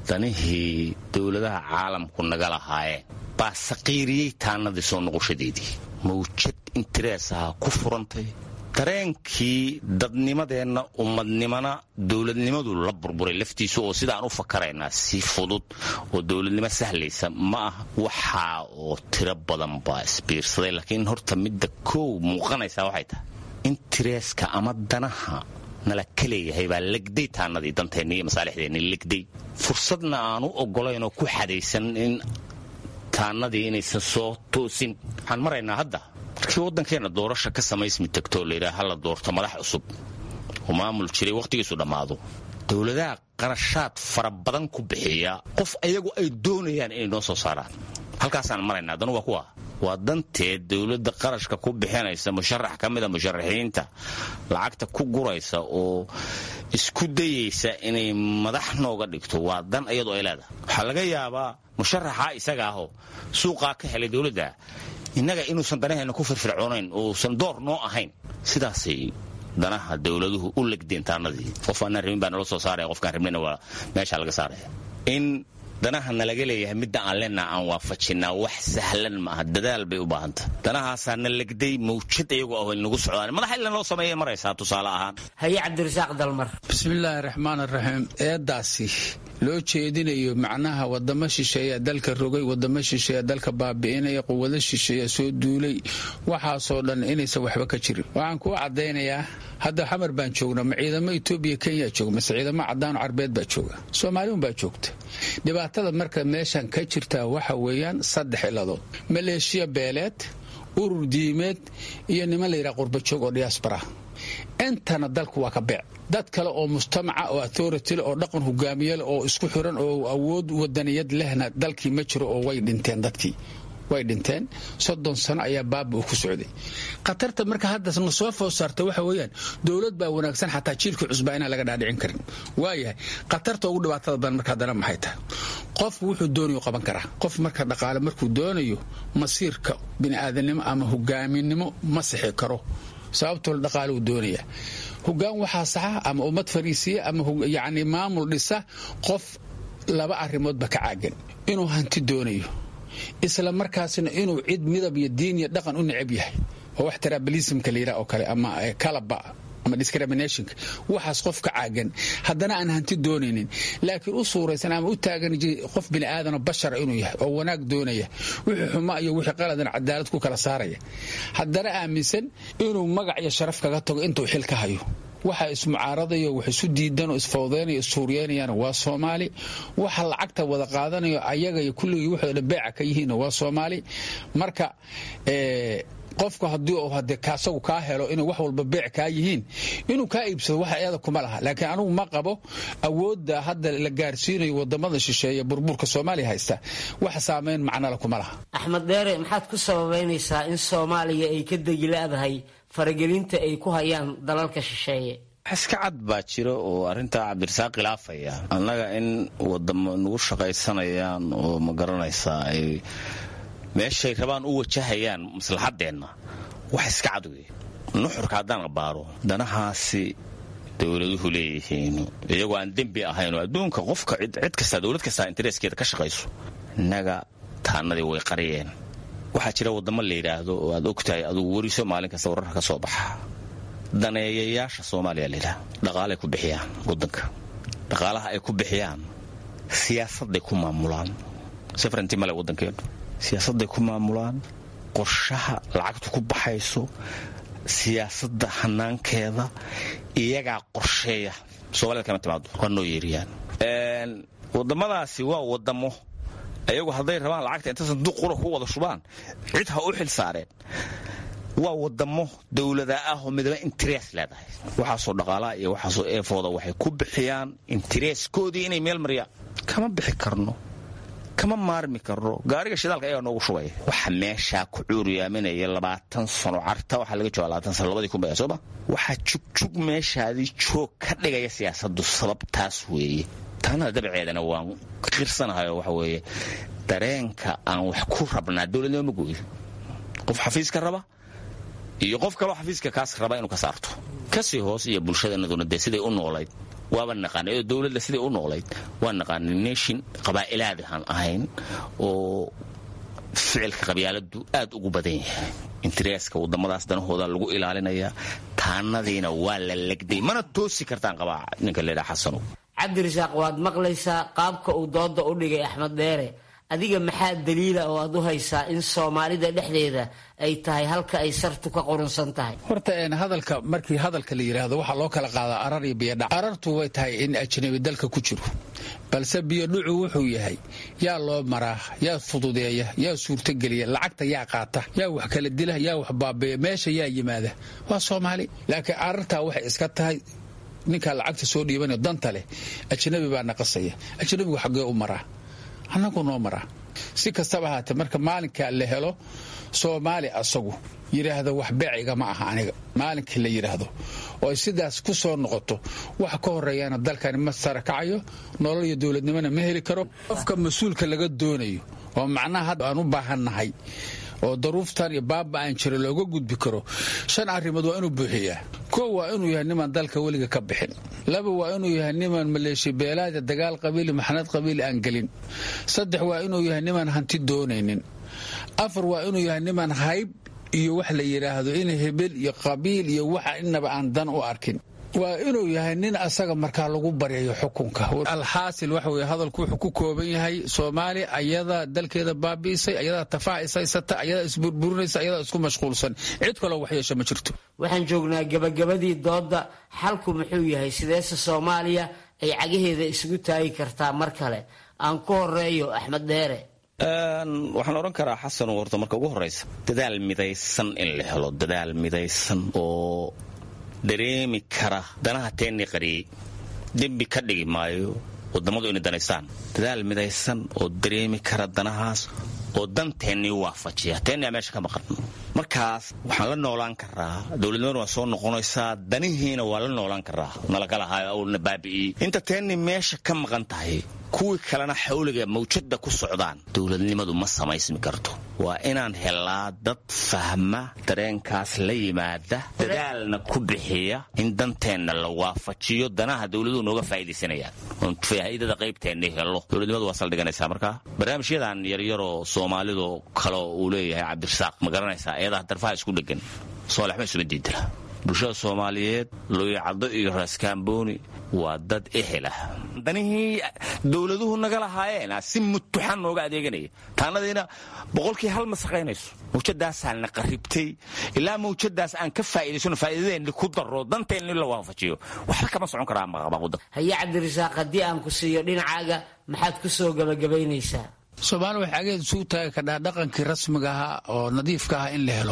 danihii dowladaha caalamku naga lahaayeen baa saqiiriyey taanadii soo noqoshadeedii mawjad interees aha ku furantay dareenkii dadnimadeenna ummadnimana dowladnimadu la burburay laftiisu oo sidaan u fakaraynaa si fudud oo dowladnimo sahlaysa ma ah waxaa oo tiro badan baa isbiirsaday laakiin horta midda koow muuqanaysaa waxay tahay intereeska ama danaha nala ka leeyahay baa legday taanadii danteenni iyo masaalixdeenni legday fursadna aan u oggolaynoo ku xadaysan in taanadii inaysan soo toosin waxaan maraynaa hadda markii waddankeenna doorasha ka samaysmi tagtoo layidhaha hala doorto madax cusub oo maamul jiray wakhtigiisu dhammaado dowladaha qarashaad fara badan ku bixiya qof ayagu ay doonayaan inay noo soo saaraan halkaasaan maraynaa danu waa kuwa waa danteed dowladda qarashka ku bixinaysa musharax ka mida musharaxiinta lacagta ku guraysa oo isku dayaysa inay madax nooga dhigto waa dan iyadoo ay leedahay waxaa laga yaabaa musharaxa isaga ahoo suuqaa ka helay dowladda innaga inuusan danaheenna ku firfircoonayn uusan door noo ahayn sidaasay danaha dowladuhu u legdeen taanadii qof aanaan rabin baa nala soo saaraya qofkaan rabnina waa meeshaa laga saaraya in danaha nalaga leeyahay midda aan leenaha aan waafajinaa wax sahlan maaha dadaal bay u baahanta danahaasaa na legday mawjad iyagu ah nagu socdaan madax ilan loo sameeya maraysaa tusaale ahaan haye cabdirasaaq dalmar bismillaahi raxmaan raxiim eedaasi loo jeedinayo macnaha wadamo shisheeya dalka rogay wadamo shisheeya dalka baabi'inaya quwado shisheeya soo duulay waxaasoo dhan inaysan waxba ka jirin waxaan kuu caddaynayaa hadda xamar baan joognaa ma ciidamo etoobiya kenya jooga mase ciidamo cadaano carbeed baa jooga soomaaliun baa joogta dhibaatada marka meeshan ka jirtaa waxa weeyaan saddex iladood maleeshiya beeleed urur diimeed iyo niman layidhaha qurbajoog oo diyaasbara intana dalku waa ka beec dad kale oo mujtamaca oo authorityl oo dhaqan hogaamiyale oo isku xiran oo awood wadaniyad lehna dalkii ma jiro oo way dhinteen dadkii way dhinteen soddon sano ayaa baaba uu ku socday khatarta marka hadda na soo food saarta waxa weeyaan dowlad baa wanaagsan xataa jiilka cusbaa inaan laga dhaadhicin karin waayahay khatarta ugu dhibaatada badan marka haddana maxay tahay qofku wuxuu doonayo qaban karaa qof marka dhaqaale markuu doonayo masiirka bini'aadanimo ama hogaaminimo ma sixi karo sababtoo dhaqaale uu doonaya hogaan waxaa saxa ama ummad fariisiya ama yacni maamul dhisa qof laba arrimoodba ka caagan inuu hanti doonayo isla markaasna inuu cid midab iyo diin iyo dhaqan u necab yahay oo wax trabalismka la yidhaha oo kale ama kalaba ama discriminationka waxaas qof ka caagan haddana aan hanti doonaynin laakiin u suuraysan ama u taagan qof bini aadano bashara inuu yahay oo wanaag doonaya wixii xuma iyo wixii qaladana cadaalad ku kala saaraya haddana aaminsan inuu magac iyo sharaf kaga tago intuu xil ka hayo waxa ismucaaradayo wax isu diidanoo isfawdeynayo issuuriyeynayaan waa soomaali waxa lacagta wada qaadanayo ayaga iyo kulligii waxoo dhan beeca ka yihiinna waa soomaali marka qofku haddii uu hade kaasagu kaa helo inay wax walba beec kaa yihiin inuu kaa iibsado waxa eeda kuma laha laakiin anugu ma qabo awoodda hadda la gaarsiinayo wadamada shisheeye burburka soomaaliya haysta wax saamayn macnala kuma laha axmed dheere maxaad ku sababaynaysaa in soomaaliya ay ka degiladahay faragelinta ay ku hayaan dalalka shisheeye iska cad baa jira oo arrintaa cabdirasaaq khilaafaya annaga in wadamo nagu shaqaysanayaan oo ma garanaysaa ay meeshay rabaan u wajahayaan maslaxadeenna wax iska cad wey nuxurka haddaan abaaro danahaasi dowladuhu leeyihiin iyagoo aan dembi ahaynoo adduunka qofka cid kastaa dowlad kastaa intereeskeeda ka shaqayso innaga taanadii way qariyeen waxaa jira waddamo la yidhaahdo oo aad ogtahay adugu weriso maalin kasta wararka ka soo baxa daneeyayaasha soomaaliya layidhaha dhaqaalay ku bixiyaan waddanka dhaqaalaha ay ku bixiyaan siyaasadday ku maamulaan safranti male waddankeenu siyaasadday ku maamulaan qorshaha lacagtu ku baxayso siyaasadda hanaankeeda iyagaa qorsheeya somalida kama timaado waa noo yeeriyaan wadamadaasi waa wadamo ayagu hadday rabaan lacagta inta sanduuq qura ku wada shubaan cid ha u xil saareen waa wadamo dowlada ah oo midaba interes leedahay waxaasoo dhaqaalaha iyo waxaasoo eefooda waxay ku bixiyaan intereeskoodii inay meel mariyaan kama bixi karno kama maarmi karno gaariga shidaalka ayaa noogu shubaya waxa meeshaa ku cuuriyaaminaya labaatan sano carta waxaa laga jooga labaatan sano labadii kun baya sooma waxaa jugjug meeshaadii joog ka dhigaya siyaasaddu sababtaas weeye taanada dabceedana waan qirsanahayo waxa weeye dareenka aan wax ku rabnaa dowladnimo ma gooyo qof xafiiska raba iyo qof kaloo xafiiska kaas raba inuu ka saarto kasii hoos iyo bulshadeenaduna dee siday u noolayd waaba naqaanay oo dowladda siday u noolayd waa naqaanay nation qabaa'ilaad aan ahayn oo ficilka qabyaaladu aad ugu badan yahay intereeska wadamadaas danahooda lagu ilaalinayaa taanadiina waa la legday mana toosi kartaan qabaa ninka leedhaha xasanow cabdirasaaq waad maqlaysaa qaabka uu dooda u dhigay axmed dheere adiga maxaa daliila oo aad u haysaa in soomaalida dhexdeeda ay tahay halka ay sartu ka qurunsan tahay horta hadalka markii hadalka la yidhaahdo waxaa loo kala qaadaa arar iyo biyodhac arartu way tahay in ajnabi dalka ku jiro balse biyodhucu wuxuu yahay yaa loo maraa yaa fududeeya yaa suurtogeliya lacagta yaa qaata yaa wax kala dila yaa wax baabeeya meesha yaa yimaada waa soomaali laakiin arartaa waxay iska tahay ninkaa lacagta soo dhiibanayo danta leh ajnabi baa naqasaya ajnabigu xaggee u maraa annagu noo maraa si kastaba ahaatee marka maalinka la helo soomaali asagu yidhaahdo wax beeciga ma aha aniga maalinkii la yidhaahdo oo ay sidaas ku soo noqoto waxa ka horeeyaana dalkani ma sarakacayo nolol iyo dowladnimona ma heli karo qofka mas-uulka laga doonayo oo macnaha hadda aan u baahannahay oo daruuftan iyo baaba aan jiro looga gudbi karo shan arrimood waa inuu buuxiyaa kow waa inuu yahay nimaan dalka weliga ka bixin laba waa inuu yahay nimaan maleeshiya beelaada dagaal qabiili maxnad qabiili aan gelin saddex waa inuu yahay nimaan hanti doonaynin afar waa inuu yahay nimaan hayb iyo wax la yidhaahdo in hebel iyo qabiil iyo waxa inaba aan dan u arkin waa inuu yahay nin asaga markaa lagu baryayo xukunka alxaasil waxa weye hadalku wuxuu ku kooban yahay soomaaliya ayadaa dalkeeda baabi'isay ayadaa tafaha ishaysata ayadaa isburburinaysa ayadaa isku mashquulsan cid kaloo waxyeesha ma jirto waxaan joognaa gabagabadii doodda xalku muxuu yahay sideese soomaaliya ay cagaheeda isugu taagi kartaa mar kale aan ku horeeyo axmed dheere waxaan odhan karaa xasan warta marka ugu horraysa dadaal midaysan in la helo dadaal midaysan oo dareemi kara danaha teennii qariyey dembi ka dhigi maayo wadammadu inay danaystaan dadaal midaysan oo dareemi kara danahaas oo danteennii waafajiya teennia meesha ka maqan markaas waxaan la noolaan karaa dowladnimadu waa soo noqonaysaa danihiina waa la noolaan karaa nalagalahaayo awlna baabi'iyey inta teennii meesha ka maqan tahay kuwii kalena xawliga mawjada ku socdaan dowladnimadu ma samaysmi karto waa inaan helaa dad fahma dareenkaas la yimaada dadaalna ku bixiya in danteenna la waafajiyo danaha dowladuhu nooga faa'iidaysanayaan oon faa'iidada qaybteenna helo dowladnimadu waa saldhiganaysaa markaa barnaamijyadan yaryaroo soomaalidu kaleo uu leeyahay cabdirasaaq ma garanaysaa eedaha darfaha isku dhegan soolexma isuma diidira bulshada soomaaliyeed looyacaddo iyo raaskaambooni waa dad ehela danihii dowladuhu naga lahaayeen si mutuxan nooga adeeganaya taanadiina boqolkii hal ma saqaynayso mawjadaasaana qaribtay ilaa mawjadaas aan ka faa'iidaysano faa'iidadeenni ku daro danteenni la waafajiyo waxba kama socon karaa maqabaquda haye cabdirasaaq haddii aan ku siiyo dhinacaaga maxaad ku soo gabagabaynaysaa soomaali waxay ageed isugu taagi kadhaa dhaqankii rasmiga ahaa oo nadiifka ah in la helo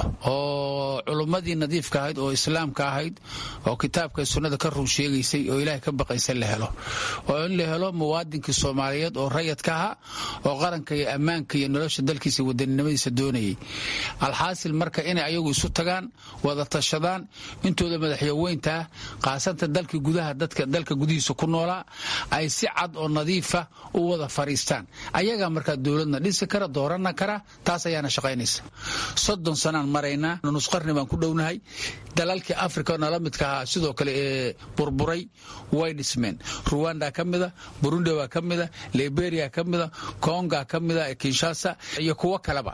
oo culummadii nadiifka ahayd oo islaamka ahayd oo kitaabka sunnada ka run sheegaysay oo ilaahay ka baqaysa la helo oo in la helo muwaadinkii soomaaliyeed oo rayadka ahaa oo qaranka iyo ammaanka iyo nolosha dalkiisa wadaninimadiisa doonayay alxaasil marka inay ayagu isu tagaan wada tashadaan intooda madaxyaweynta ah qaasanta dalka gudaha dadka dalka gudihiisa ku noolaa ay si cad oo nadiifa u wada fariistaan ayagaa markaa dowladna dhisi kara doorana kara taas ayaana shaqaynaysa soddon sanaan maraynaa nusqarni baan ku dhownahay dalalkii africa nala midka ahaa sidoo kale ee burburay way dhismeen ruwanda ka mida burundi baa ka mida liberia ka mida konga ka mida kinshasa iyo kuwo kaleba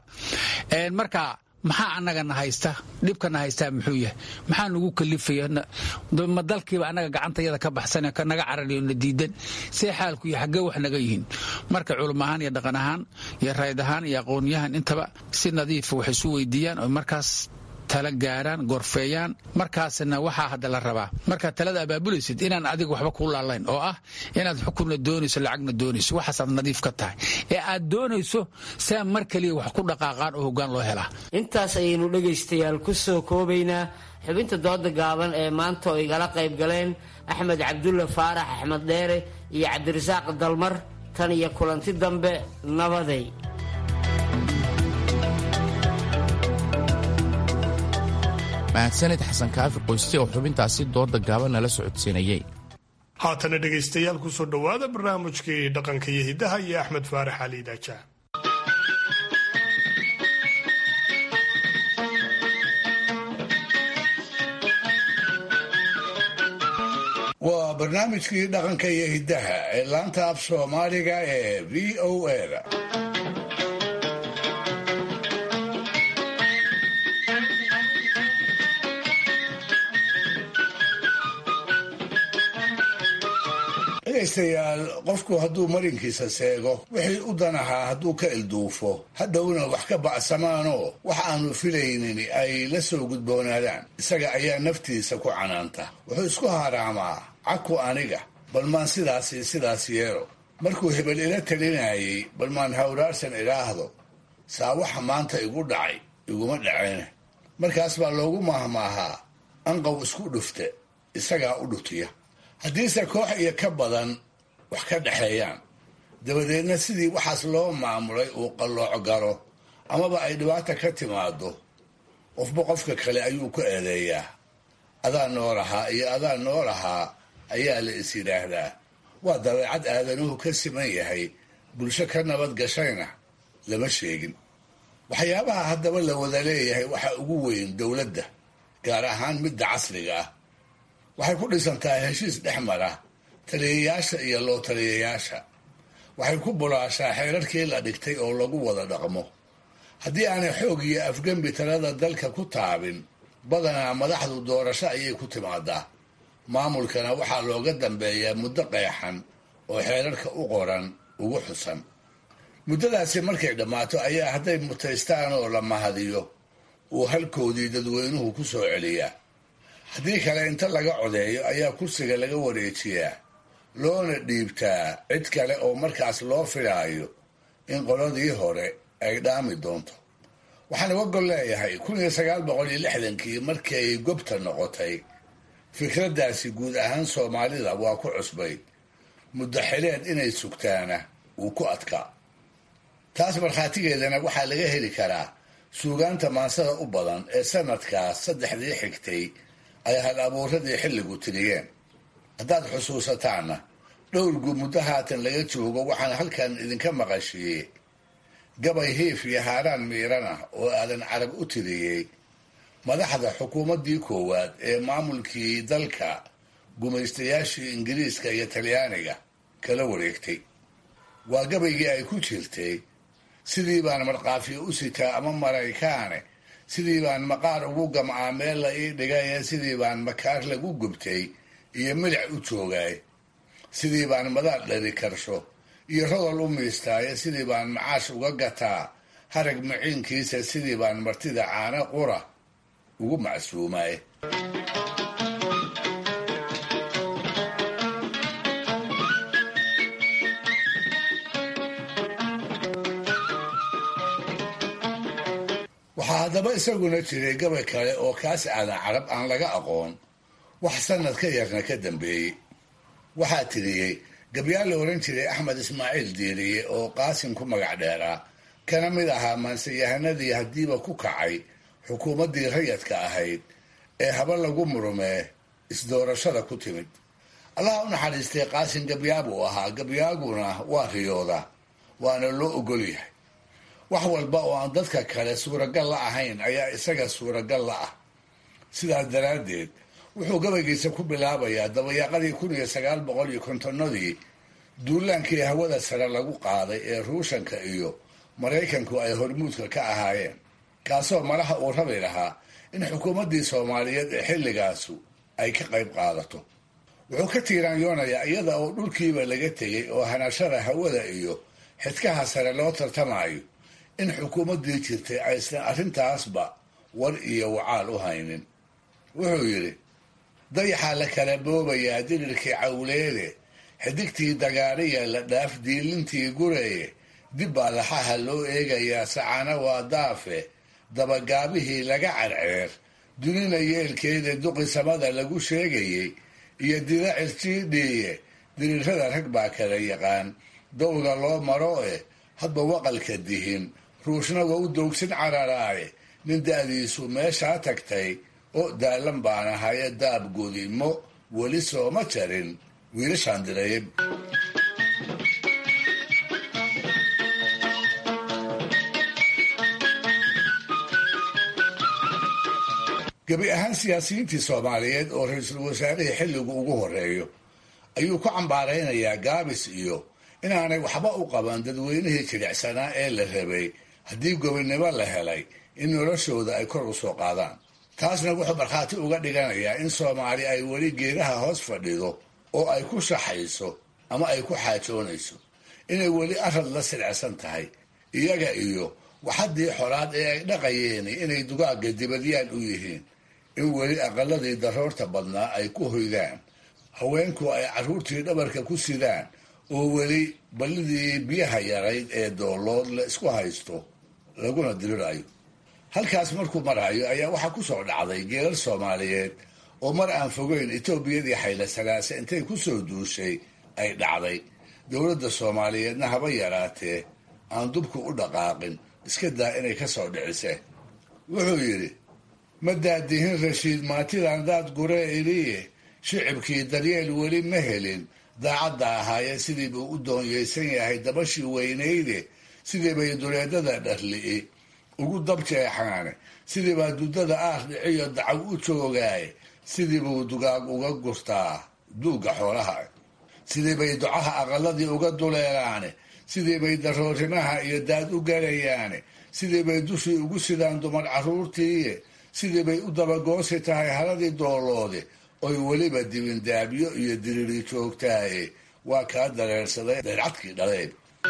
marka maxaa annagana haysta dhibkana haystaa muxuu yahay maxaa nagu kalifaya ma dalkiiba annaga gacantayada ka baxsan naga carariyo na diidan see xaalku iyo xaggee wax naga yihiin marka culum ahaan iyo dhaqan ahaan iyo rayd ahaan iyo aqoonyahan intaba si nadiifa wax isu weydiiyaan oo markaas tala gaaraan gorfeeyaan markaasna waxaa hadda la rabaa markaad talada abaabulaysid inaan adiga waxba kuu laalayn oo ah inaad xukunna doonayso lacagna doonayso waxaasaad nadiif ka tahay ee aad doonayso saa mar kaliya wax ku dhaqaaqaan oo hoggaan loo helaa intaas ayaynu dhegaystayaal ku soo koobaynaa xubinta dooda gaaban ee maanta oo igala qayb galeen axmed cabdulla faarax axmed dheere iyo cabdirasaaq dalmar tan iyo kulanti dambe nabaday mahadsanid xasan kaafi qoyste oo xubintaasi dooda gaaban nala socodsiinayay haatana dhegaystayaal kusoo dhowaada barnaamijkii dhaqanka iyo hiddaha iyo axmed faarax cali daaja waa barnaamijkii dhaqanka iyo hiddaha ee laanta af soomaaliga ee v o a dhegaystayaal qofku hadduu marinkiisa seego wixii u danahaa hadduu ka ilduufo hadhowna wax ka bacsamaanoo wax aanu filaynin ay la soo gudboonaadaan isaga ayaa naftiisa ku canaanta wuxuu isku haraamaa caku aniga bal maan sidaasi sidaas yeelo markuu hebel ila talinayay bal maan hawraarsan idhaahdo saa waxa maanta igu dhacay iguma dhaceen markaas baa loogu maahmaahaa anqow isku dhufte isagaa u dhutiya haddiise koox iyo ka badan wax ka dhexeeyaan dabadeedna sidii waxaas loo maamulay uu qallooc galo amaba ay dhibaata ka timaado qofba qofka kale ayuu ku eedeeyaa adaa noolahaa iyo adaa noolahaa ayaa la is yidhaahdaa waa dabeecad aadanuhu ka siman yahay bulsho ka nabad gashayna lama sheegin waxyaabaha haddaba la wada leeyahay waxaa ugu weyn dowladda gaar ahaan midda casriga ah waxay ku dhisantahay heshiis dhex mara taliyayaasha iyo loo taliyayaasha waxay ku bulaashaa xeerarkii la dhigtay oo lagu wada dhaqmo haddii aanay xoog iyo afgembi talada dalka ku taabin badanaa madaxdu doorasho ayay ku timaadaa maamulkana waxaa looga dambeeyaa muddo qeexan oo xeerarka u qoran ugu xusan muddadaasi markay dhammaato ayaa hadday mutaystaan oo la mahadiyo uu halkoodii dadweynuhu ku soo celiyaa haddii kale inta laga codeeyo ayaa kursiga laga wareejiyaa loona dhiibtaa cid kale oo markaas loo filaayo in qoladii hore ay dhaami doonto waxaan uga gol leeyahay kun iyo sagaal boqol iyo lixdankii markii ay gobta noqotay fikraddaasi guud ahaan soomaalida waa ku cusbayd muddo xileed inay sugtaana wuu ku adkaa taas markhaatigeedana waxaa laga heli karaa suugaanta maansada u badan ee sanadkaas saddexdii xigtay ay hal abuuradii xilligu tiriyeen haddaad xusuusataanna dhowrgu muddo haatan laga joogo waxaan halkan idinka maqashiiyey gabay hiif iyo haaraan miiran ah oo aadan carab u tiriyey madaxda xukuumaddii koowaad ee maamulkii dalka gumaystayaashii ingiriiska iyo talyaaniga kala wareegtay waa gabaygii ay ku jirtay sidii baan markaafiyo u sitaa ama maraykaane sidii baan maqaar ugu gamcaa meel la ii dhigaye sidii baan makaar lagu gubtay iyo milic u joogaay sidii baan madaad dhali karsho iyo rodol u miistaaye sidii baan macaash uga gataa harag maciinkiisa sidii baan martida caana qura ugu macsuumaay waxaa haddaba isaguna jiray gabay kale oo kaas aadan carab aan laga aqoon wax sanad ka yarna ka dambeeyey waxaa tiriyey gabyaal la ohan jiray axmed ismaaciil diiriye oo qaasim ku magac dheeraa kana mid ahaa maanseyahanadii haddiiba ku kacay xukuumaddii rayadka ahayd ee haba lagu murumee isdoorashada ku timid allaha u naxariistay qaasim gabyaabuu ahaa gabyaaguna waa riyooda waana loo ogol yahay wax walba oo aan dadka kale suuragal la ahayn ayaa isaga suuragal la ah sidaas daraaddeed wuxuu gabaygiisa ku bilaabayaa dabayaaqadii kun iyo sagaal boqol iyo kontonnadii duulaankii hawada sare lagu qaaday ee ruushanka iyo maraykanku ay hormuudka ka ahaayeen kaasoo malaha uu rabi lahaa in xukuumaddii soomaaliyeed ee xilligaasu ay ka qayb qaadato wuxuu ka tiiraanyoonayaa iyada oo dhulkiiba laga tegay oo hanashada hawada iyo xidkaha sare loo tartamayo in xukuumaddii jirtay aysan arrintaasba war iyo wacaal u haynin wuxuu yidhi dayaxaa la kala boobayaa dirirkii cawleede xidigtii dagaariya la dhaaf diilintii gureeye dib baa laxaha loo eegayaa sacana waa daafe dabagaabihii laga carceer dunina yeelkeeda duqi samada lagu sheegayey iyo dida cirjiidhiiye dirirrada rag baa kala yaqaan dowga loo maro eh hadba waqalka dihin ruushna waa u doogsin cararaaye nin da'diisu meeshaa tagtay oo daalan baan ahaye daab godimo weli sooma jarin wiilashaan direeye gebi ahaan siyaasiyiintii soomaaliyeed oo ra-iisul wasaarihii xilligu ugu horeeyo ayuu ku cambaaraynayaa gaabis iyo inaanay waxba u qaban dadweynihii jilicsanaa ee la rabay haddii gobinimo la helay in noloshooda ay kor u soo qaadaan taasna wuxuu markhaati uga dhiganayaa in soomaali ay weli geedaha hoos fadhido oo ay ku shaxayso ama ay ku xaajoonayso inay weli arad la silcsan tahay iyaga iyo waxaddii xolaad ee ay dhaqayeen inay dugaagga dibadyaan u yihiin in weli aqaladii daroorta badnaa ay ku hoydaan haweenku ay carruurtii dhabarka ku sidaan oo weli ballidii biyaha yarayd ee doolood la isku haysto laguna dirirayo halkaas markuu marayo ayaa waxaa ku soo dhacday geelal soomaaliyeed oo mar aan fogeyn etoobiyadii xayla salaase intay ku soo duushay ay dhacday dowladda soomaaliyeedna haba yaraatee aan dubku u dhaqaaqin iska daa inay ka soo dhicisee wuxuu yidhi ma daadihin rashiid maatidan daad guree iliye shicibkii daryeel weli ma helin daacadda ahaaye sidii buu u doonyeysan yahay dabashii weynayde sidii bay duleedada dharli'i ugu dabjeexaane sidii baa dudada aar dhiciyo dacaw u joogaaye sidii buu dugaag uga gurtaa duugga xoolaha sidii bay ducaha aqaladii uga duleelaane sidii bay daroorimaha iyo daad u galayaane sidii bay dushii ugu sidaan dumar carruurtiiye sidii bay u dabagoosi tahay haladii dooloode oy weliba dibindaabyo iyo diriri joogtaaye waa kaa dareersaday deercadkii dhaleeb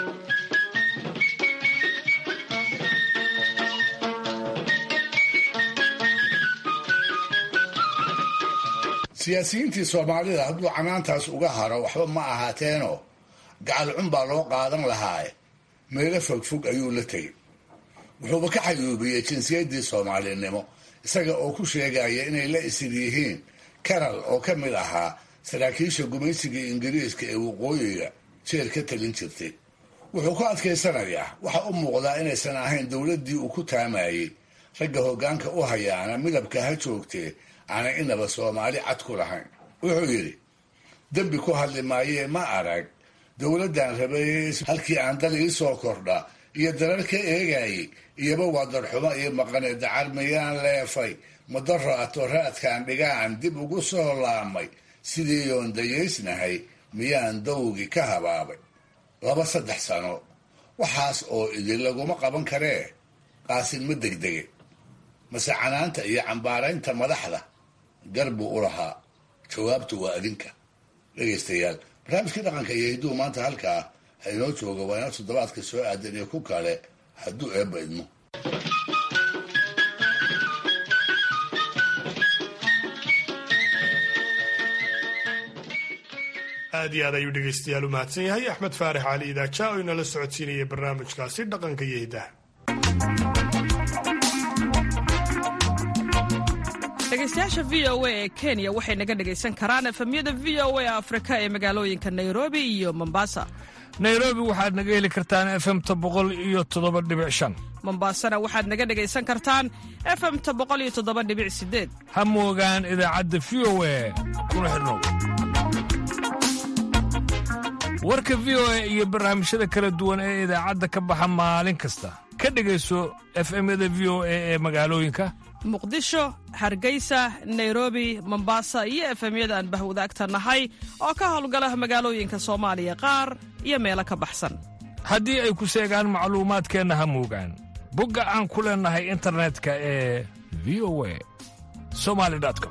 siyaasiyiintii soomaalida hadduu canaantaas uga haro waxba ma ahaateenoo gacal cun baa loo qaadan lahaaye meelo fogfog ayuu la tegay wuxuuba ka xayuubiyey jinsiyaddii soomaalinimo isaga oo ku sheegaya inay la isid yihiin karal oo ka mid ahaa saraakiisha gumaysigii ingiriiska ee waqooyiga jeer ka talin jirtay wuxuu ku adkaysanayaa waxa u muuqdaa inaysan ahayn dowladdii uu ku taamayey ragga hoggaanka u hayaana midabka ha joogtee aanay inaba soomaali cad ku lahayn wuxuu yidhi dembi ku hadli maayee ma arag dowladdan rabeeyey halkii aan dal ii soo kordha iyo darar ka eegayay iyoba waa darxumo iyo maqane dacar miyaan leefay madaro ato raadkaan dhigaan dib ugu soo laamay sidii yoon dayaysnahay miyaan dawgi ka habaabay laba saddex sano waxaas oo idin laguma qaban karee qaasin ma degdege mase canaanta iyo cambaaraynta madaxda gar buu u lahaa jawaabtu waa adinka dhegaystayaal barnaamijkii dhaqanka iyo hidduu maanta halkaa ha inoo jooga waa ina toddobaadka soo aadan iyo ku kale hadduu eebba idmo aad iyo aad ayuu dhegaystayaal u mahadsan yahay axmed faarax cali idaaja oo inala socodsiinaya barnaamijkaasi dhaqanka iyo hiddaha dhegaystayaasha v o a ee kenya waxay naga dhegaysan karaan efemyada v o a afrika ee magaalooyinka nairobi iyo mombasa nairobi waxaad naga heli kartaan efemta boqol iyo toddoba dhibic shan mombasana waxaad naga dhegaysan kartaan efemta boqol iyo toddoba dhibic sideed ha moogaan idaacadda v o a kuna xidhnow warka v o a iyo barnaamijyada kala duwan ee idaacadda ka baxa maalin kasta ka dhegayso efemyada v o a ee magaalooyinka muqdisho hargeysa nairobi mombasa iyo efemyada aan bahwadaagta nahay oo ka howlgala magaalooyinka soomaaliya qaar iyo meelo ka baxsan haddii ay ku seegaan macluumaadkeenna ha moogaan bogga aan ku leennahay internetka ee v o a somali com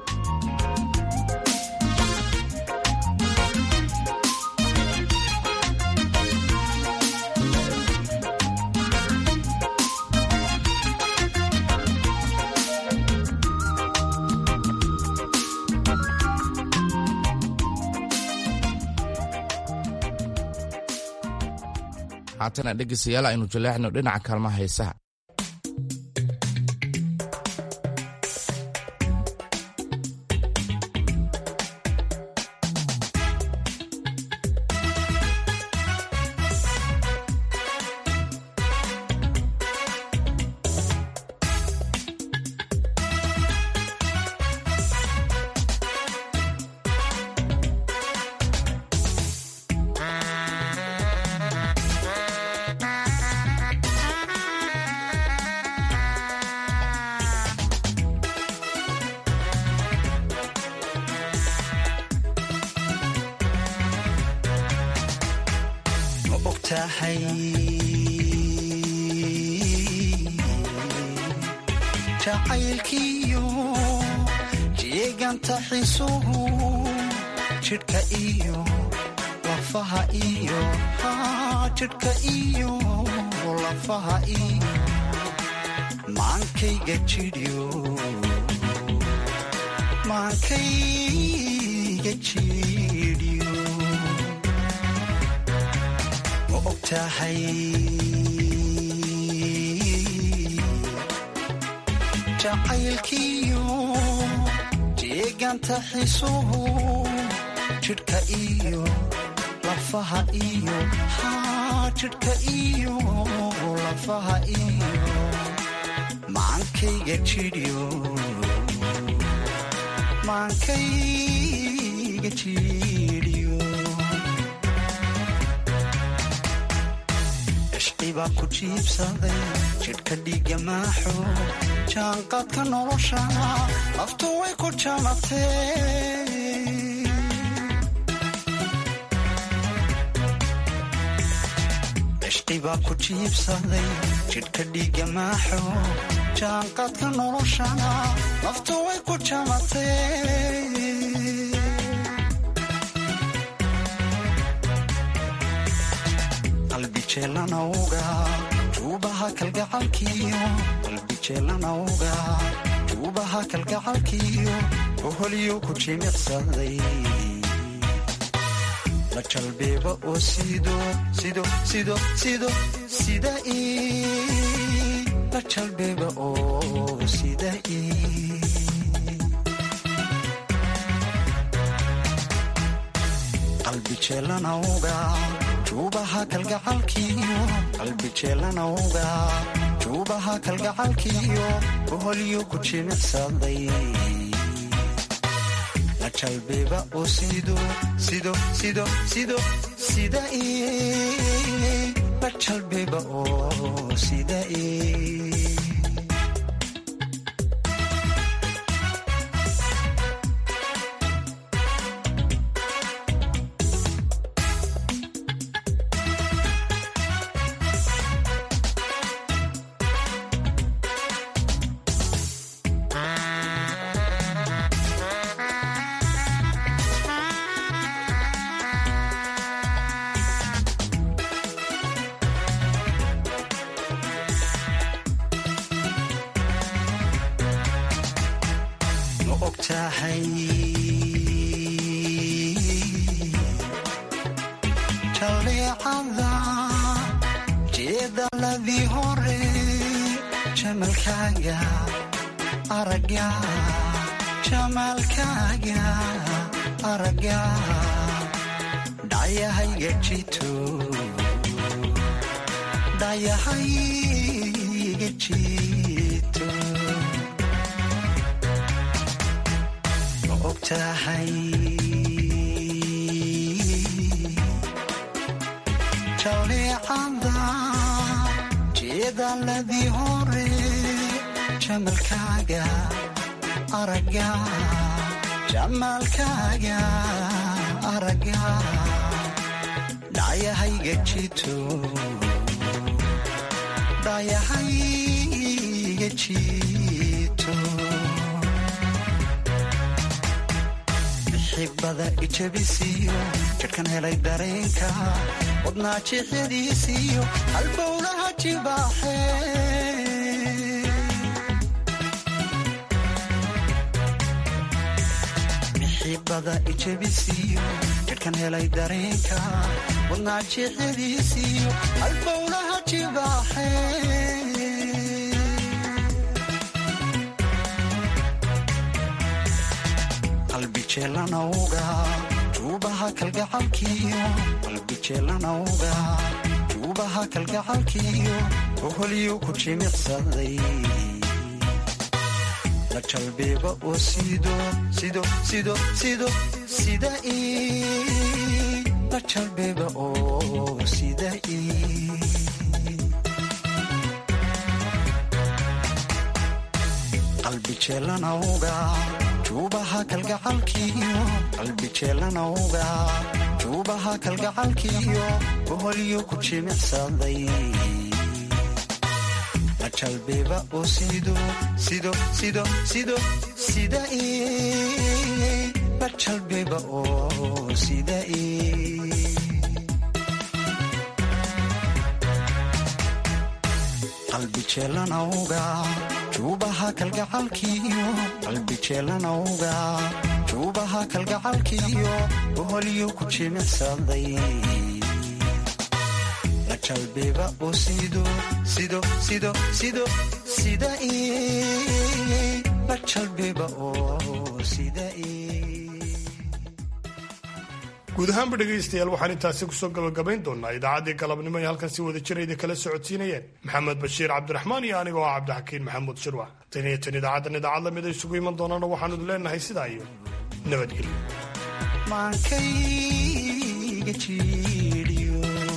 haatana dhegeystayaal aynu jaleexno dhinaca kaalmaha heesaha jacaylkiyo jeeganta xisuhu jidhka iyo lafaha iyo jidhka iyo lafaha iyo maankayga jidhyo maankayga jidhyo ma ogtahay jacaylkiyo jeeganta xisuhu jidhka iyo lafaha iyo jidhka iyo lafaha iyo maankayga jidhyo maankayga jidhyo cishqibaa ku jiibsaday jidhka dhiiga maaxo jaanqaadka nolosha naftu way ku jamatee cishqibaa ku jiibsaday jidhka dhiiga maaxo jaanqaadka noloshana naftu way ku jamatee qalbijeelanawga juubaha kalgacalkiyo qalbijeelanawga juubaha kalgacalkiyo oholyo ku jimicsaday la jalbeeba oo sido sido sido sido sida i la jalbeeba oo sida i qalbijeelanawga juubaha kalgacalkiyo qalbijeelanawga juubaha kalgacalkiyo oholyo ku jimicsaday la jalbeba oo sido sido sido sido sida ii la jalbeba oo sida ii ma ogtahay jaleecada jeedaladii hore jamalkaaga aragga jamaalkaaga aragga dhayahayga jito dhayahayga jito ma ogtahay jaleecada jeedaladii hore jamalkaaga aragga jamaalkaaga aragga dhayahayga jito dhayahayga jito xibada ijabisiyo jidhkan helay dareenka wadnaa jixyadiisiyo halbowlaha jibaaxe xibada ijabisiyo jidhkan helay dareenka wadnaa jixyadiisiyo halbowlaha jibaaxe qalbijeelanawga juubaha kalgacalkiyo qalbijeelanawga juubaha kalgacalkiyo oholyo ku jimicsaday la jalbeeba oo sido sido sido sido sida ii la jalbeeba oo sida ii qalbijeelanawga juubaha kalgacalkiyo qalbijeelanawga juubaha kalgacalkiyo oholyo ku jimicsaday la jalbeeba oo sido sido sido sido sida ii la jalbeeba oo sida ii qalbijeelanawga juubaha kalgacalkiyo qalbijeelanawga juubaha kalgacalkiyo oholyo ku jimicsaday la jalbeeba oo sido sido sido sido sida ii la jalbeeba oo sida ii guud ahaanba dhegaystayaal waxaan intaasi kusoo gabagabayn doonaa idaacaddii galabnimo ee halkan si wada jirayda kala socodsiinayeen maxamed bashiir cabdiraxmaan iyo anigoo ah cabdixakiin maxamuud shirwax tan iyo tan idaacaddan idaacad lamid ay isugu iman doonana waxaanu leenahay sidaa iyo nabadgelyo maankayga jiidhiyo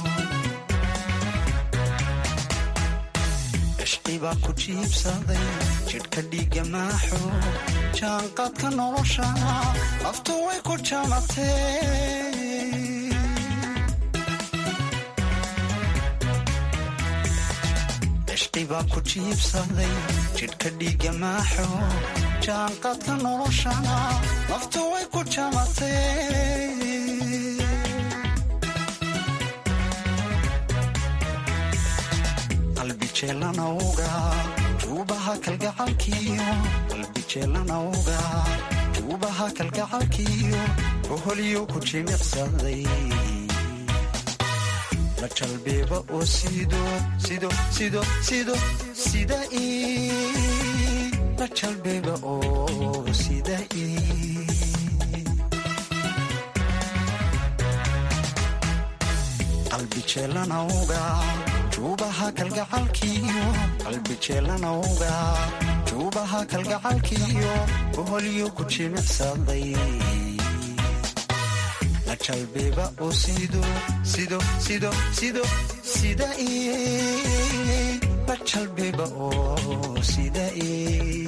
cishqibaa ku jiibsaday jidhka dhiigga maaxo jaanqaadka nolosha naftu way ku jamatee cishqibaa ku jiibsaday jidhka dhiigga maaxo jaanqaadka noloshana naftu way ku jamatee qalbijeelanawga juubaha kalgacalkiyo qalbijeelanawga juubaha kalgacalkiyo oholyo ku jimicsaday la jalbeeba oo sido sido sido sido sida ii la jalbeeba oo sida ii qalbijeelanawga juubaha kalgacalkiyo qalbi jeelanowga juubaha kalgacalkiyo boholyo ku jimicsaday la jalbeeba oo sido sido sido sido sida i la jalbeeba oo sida i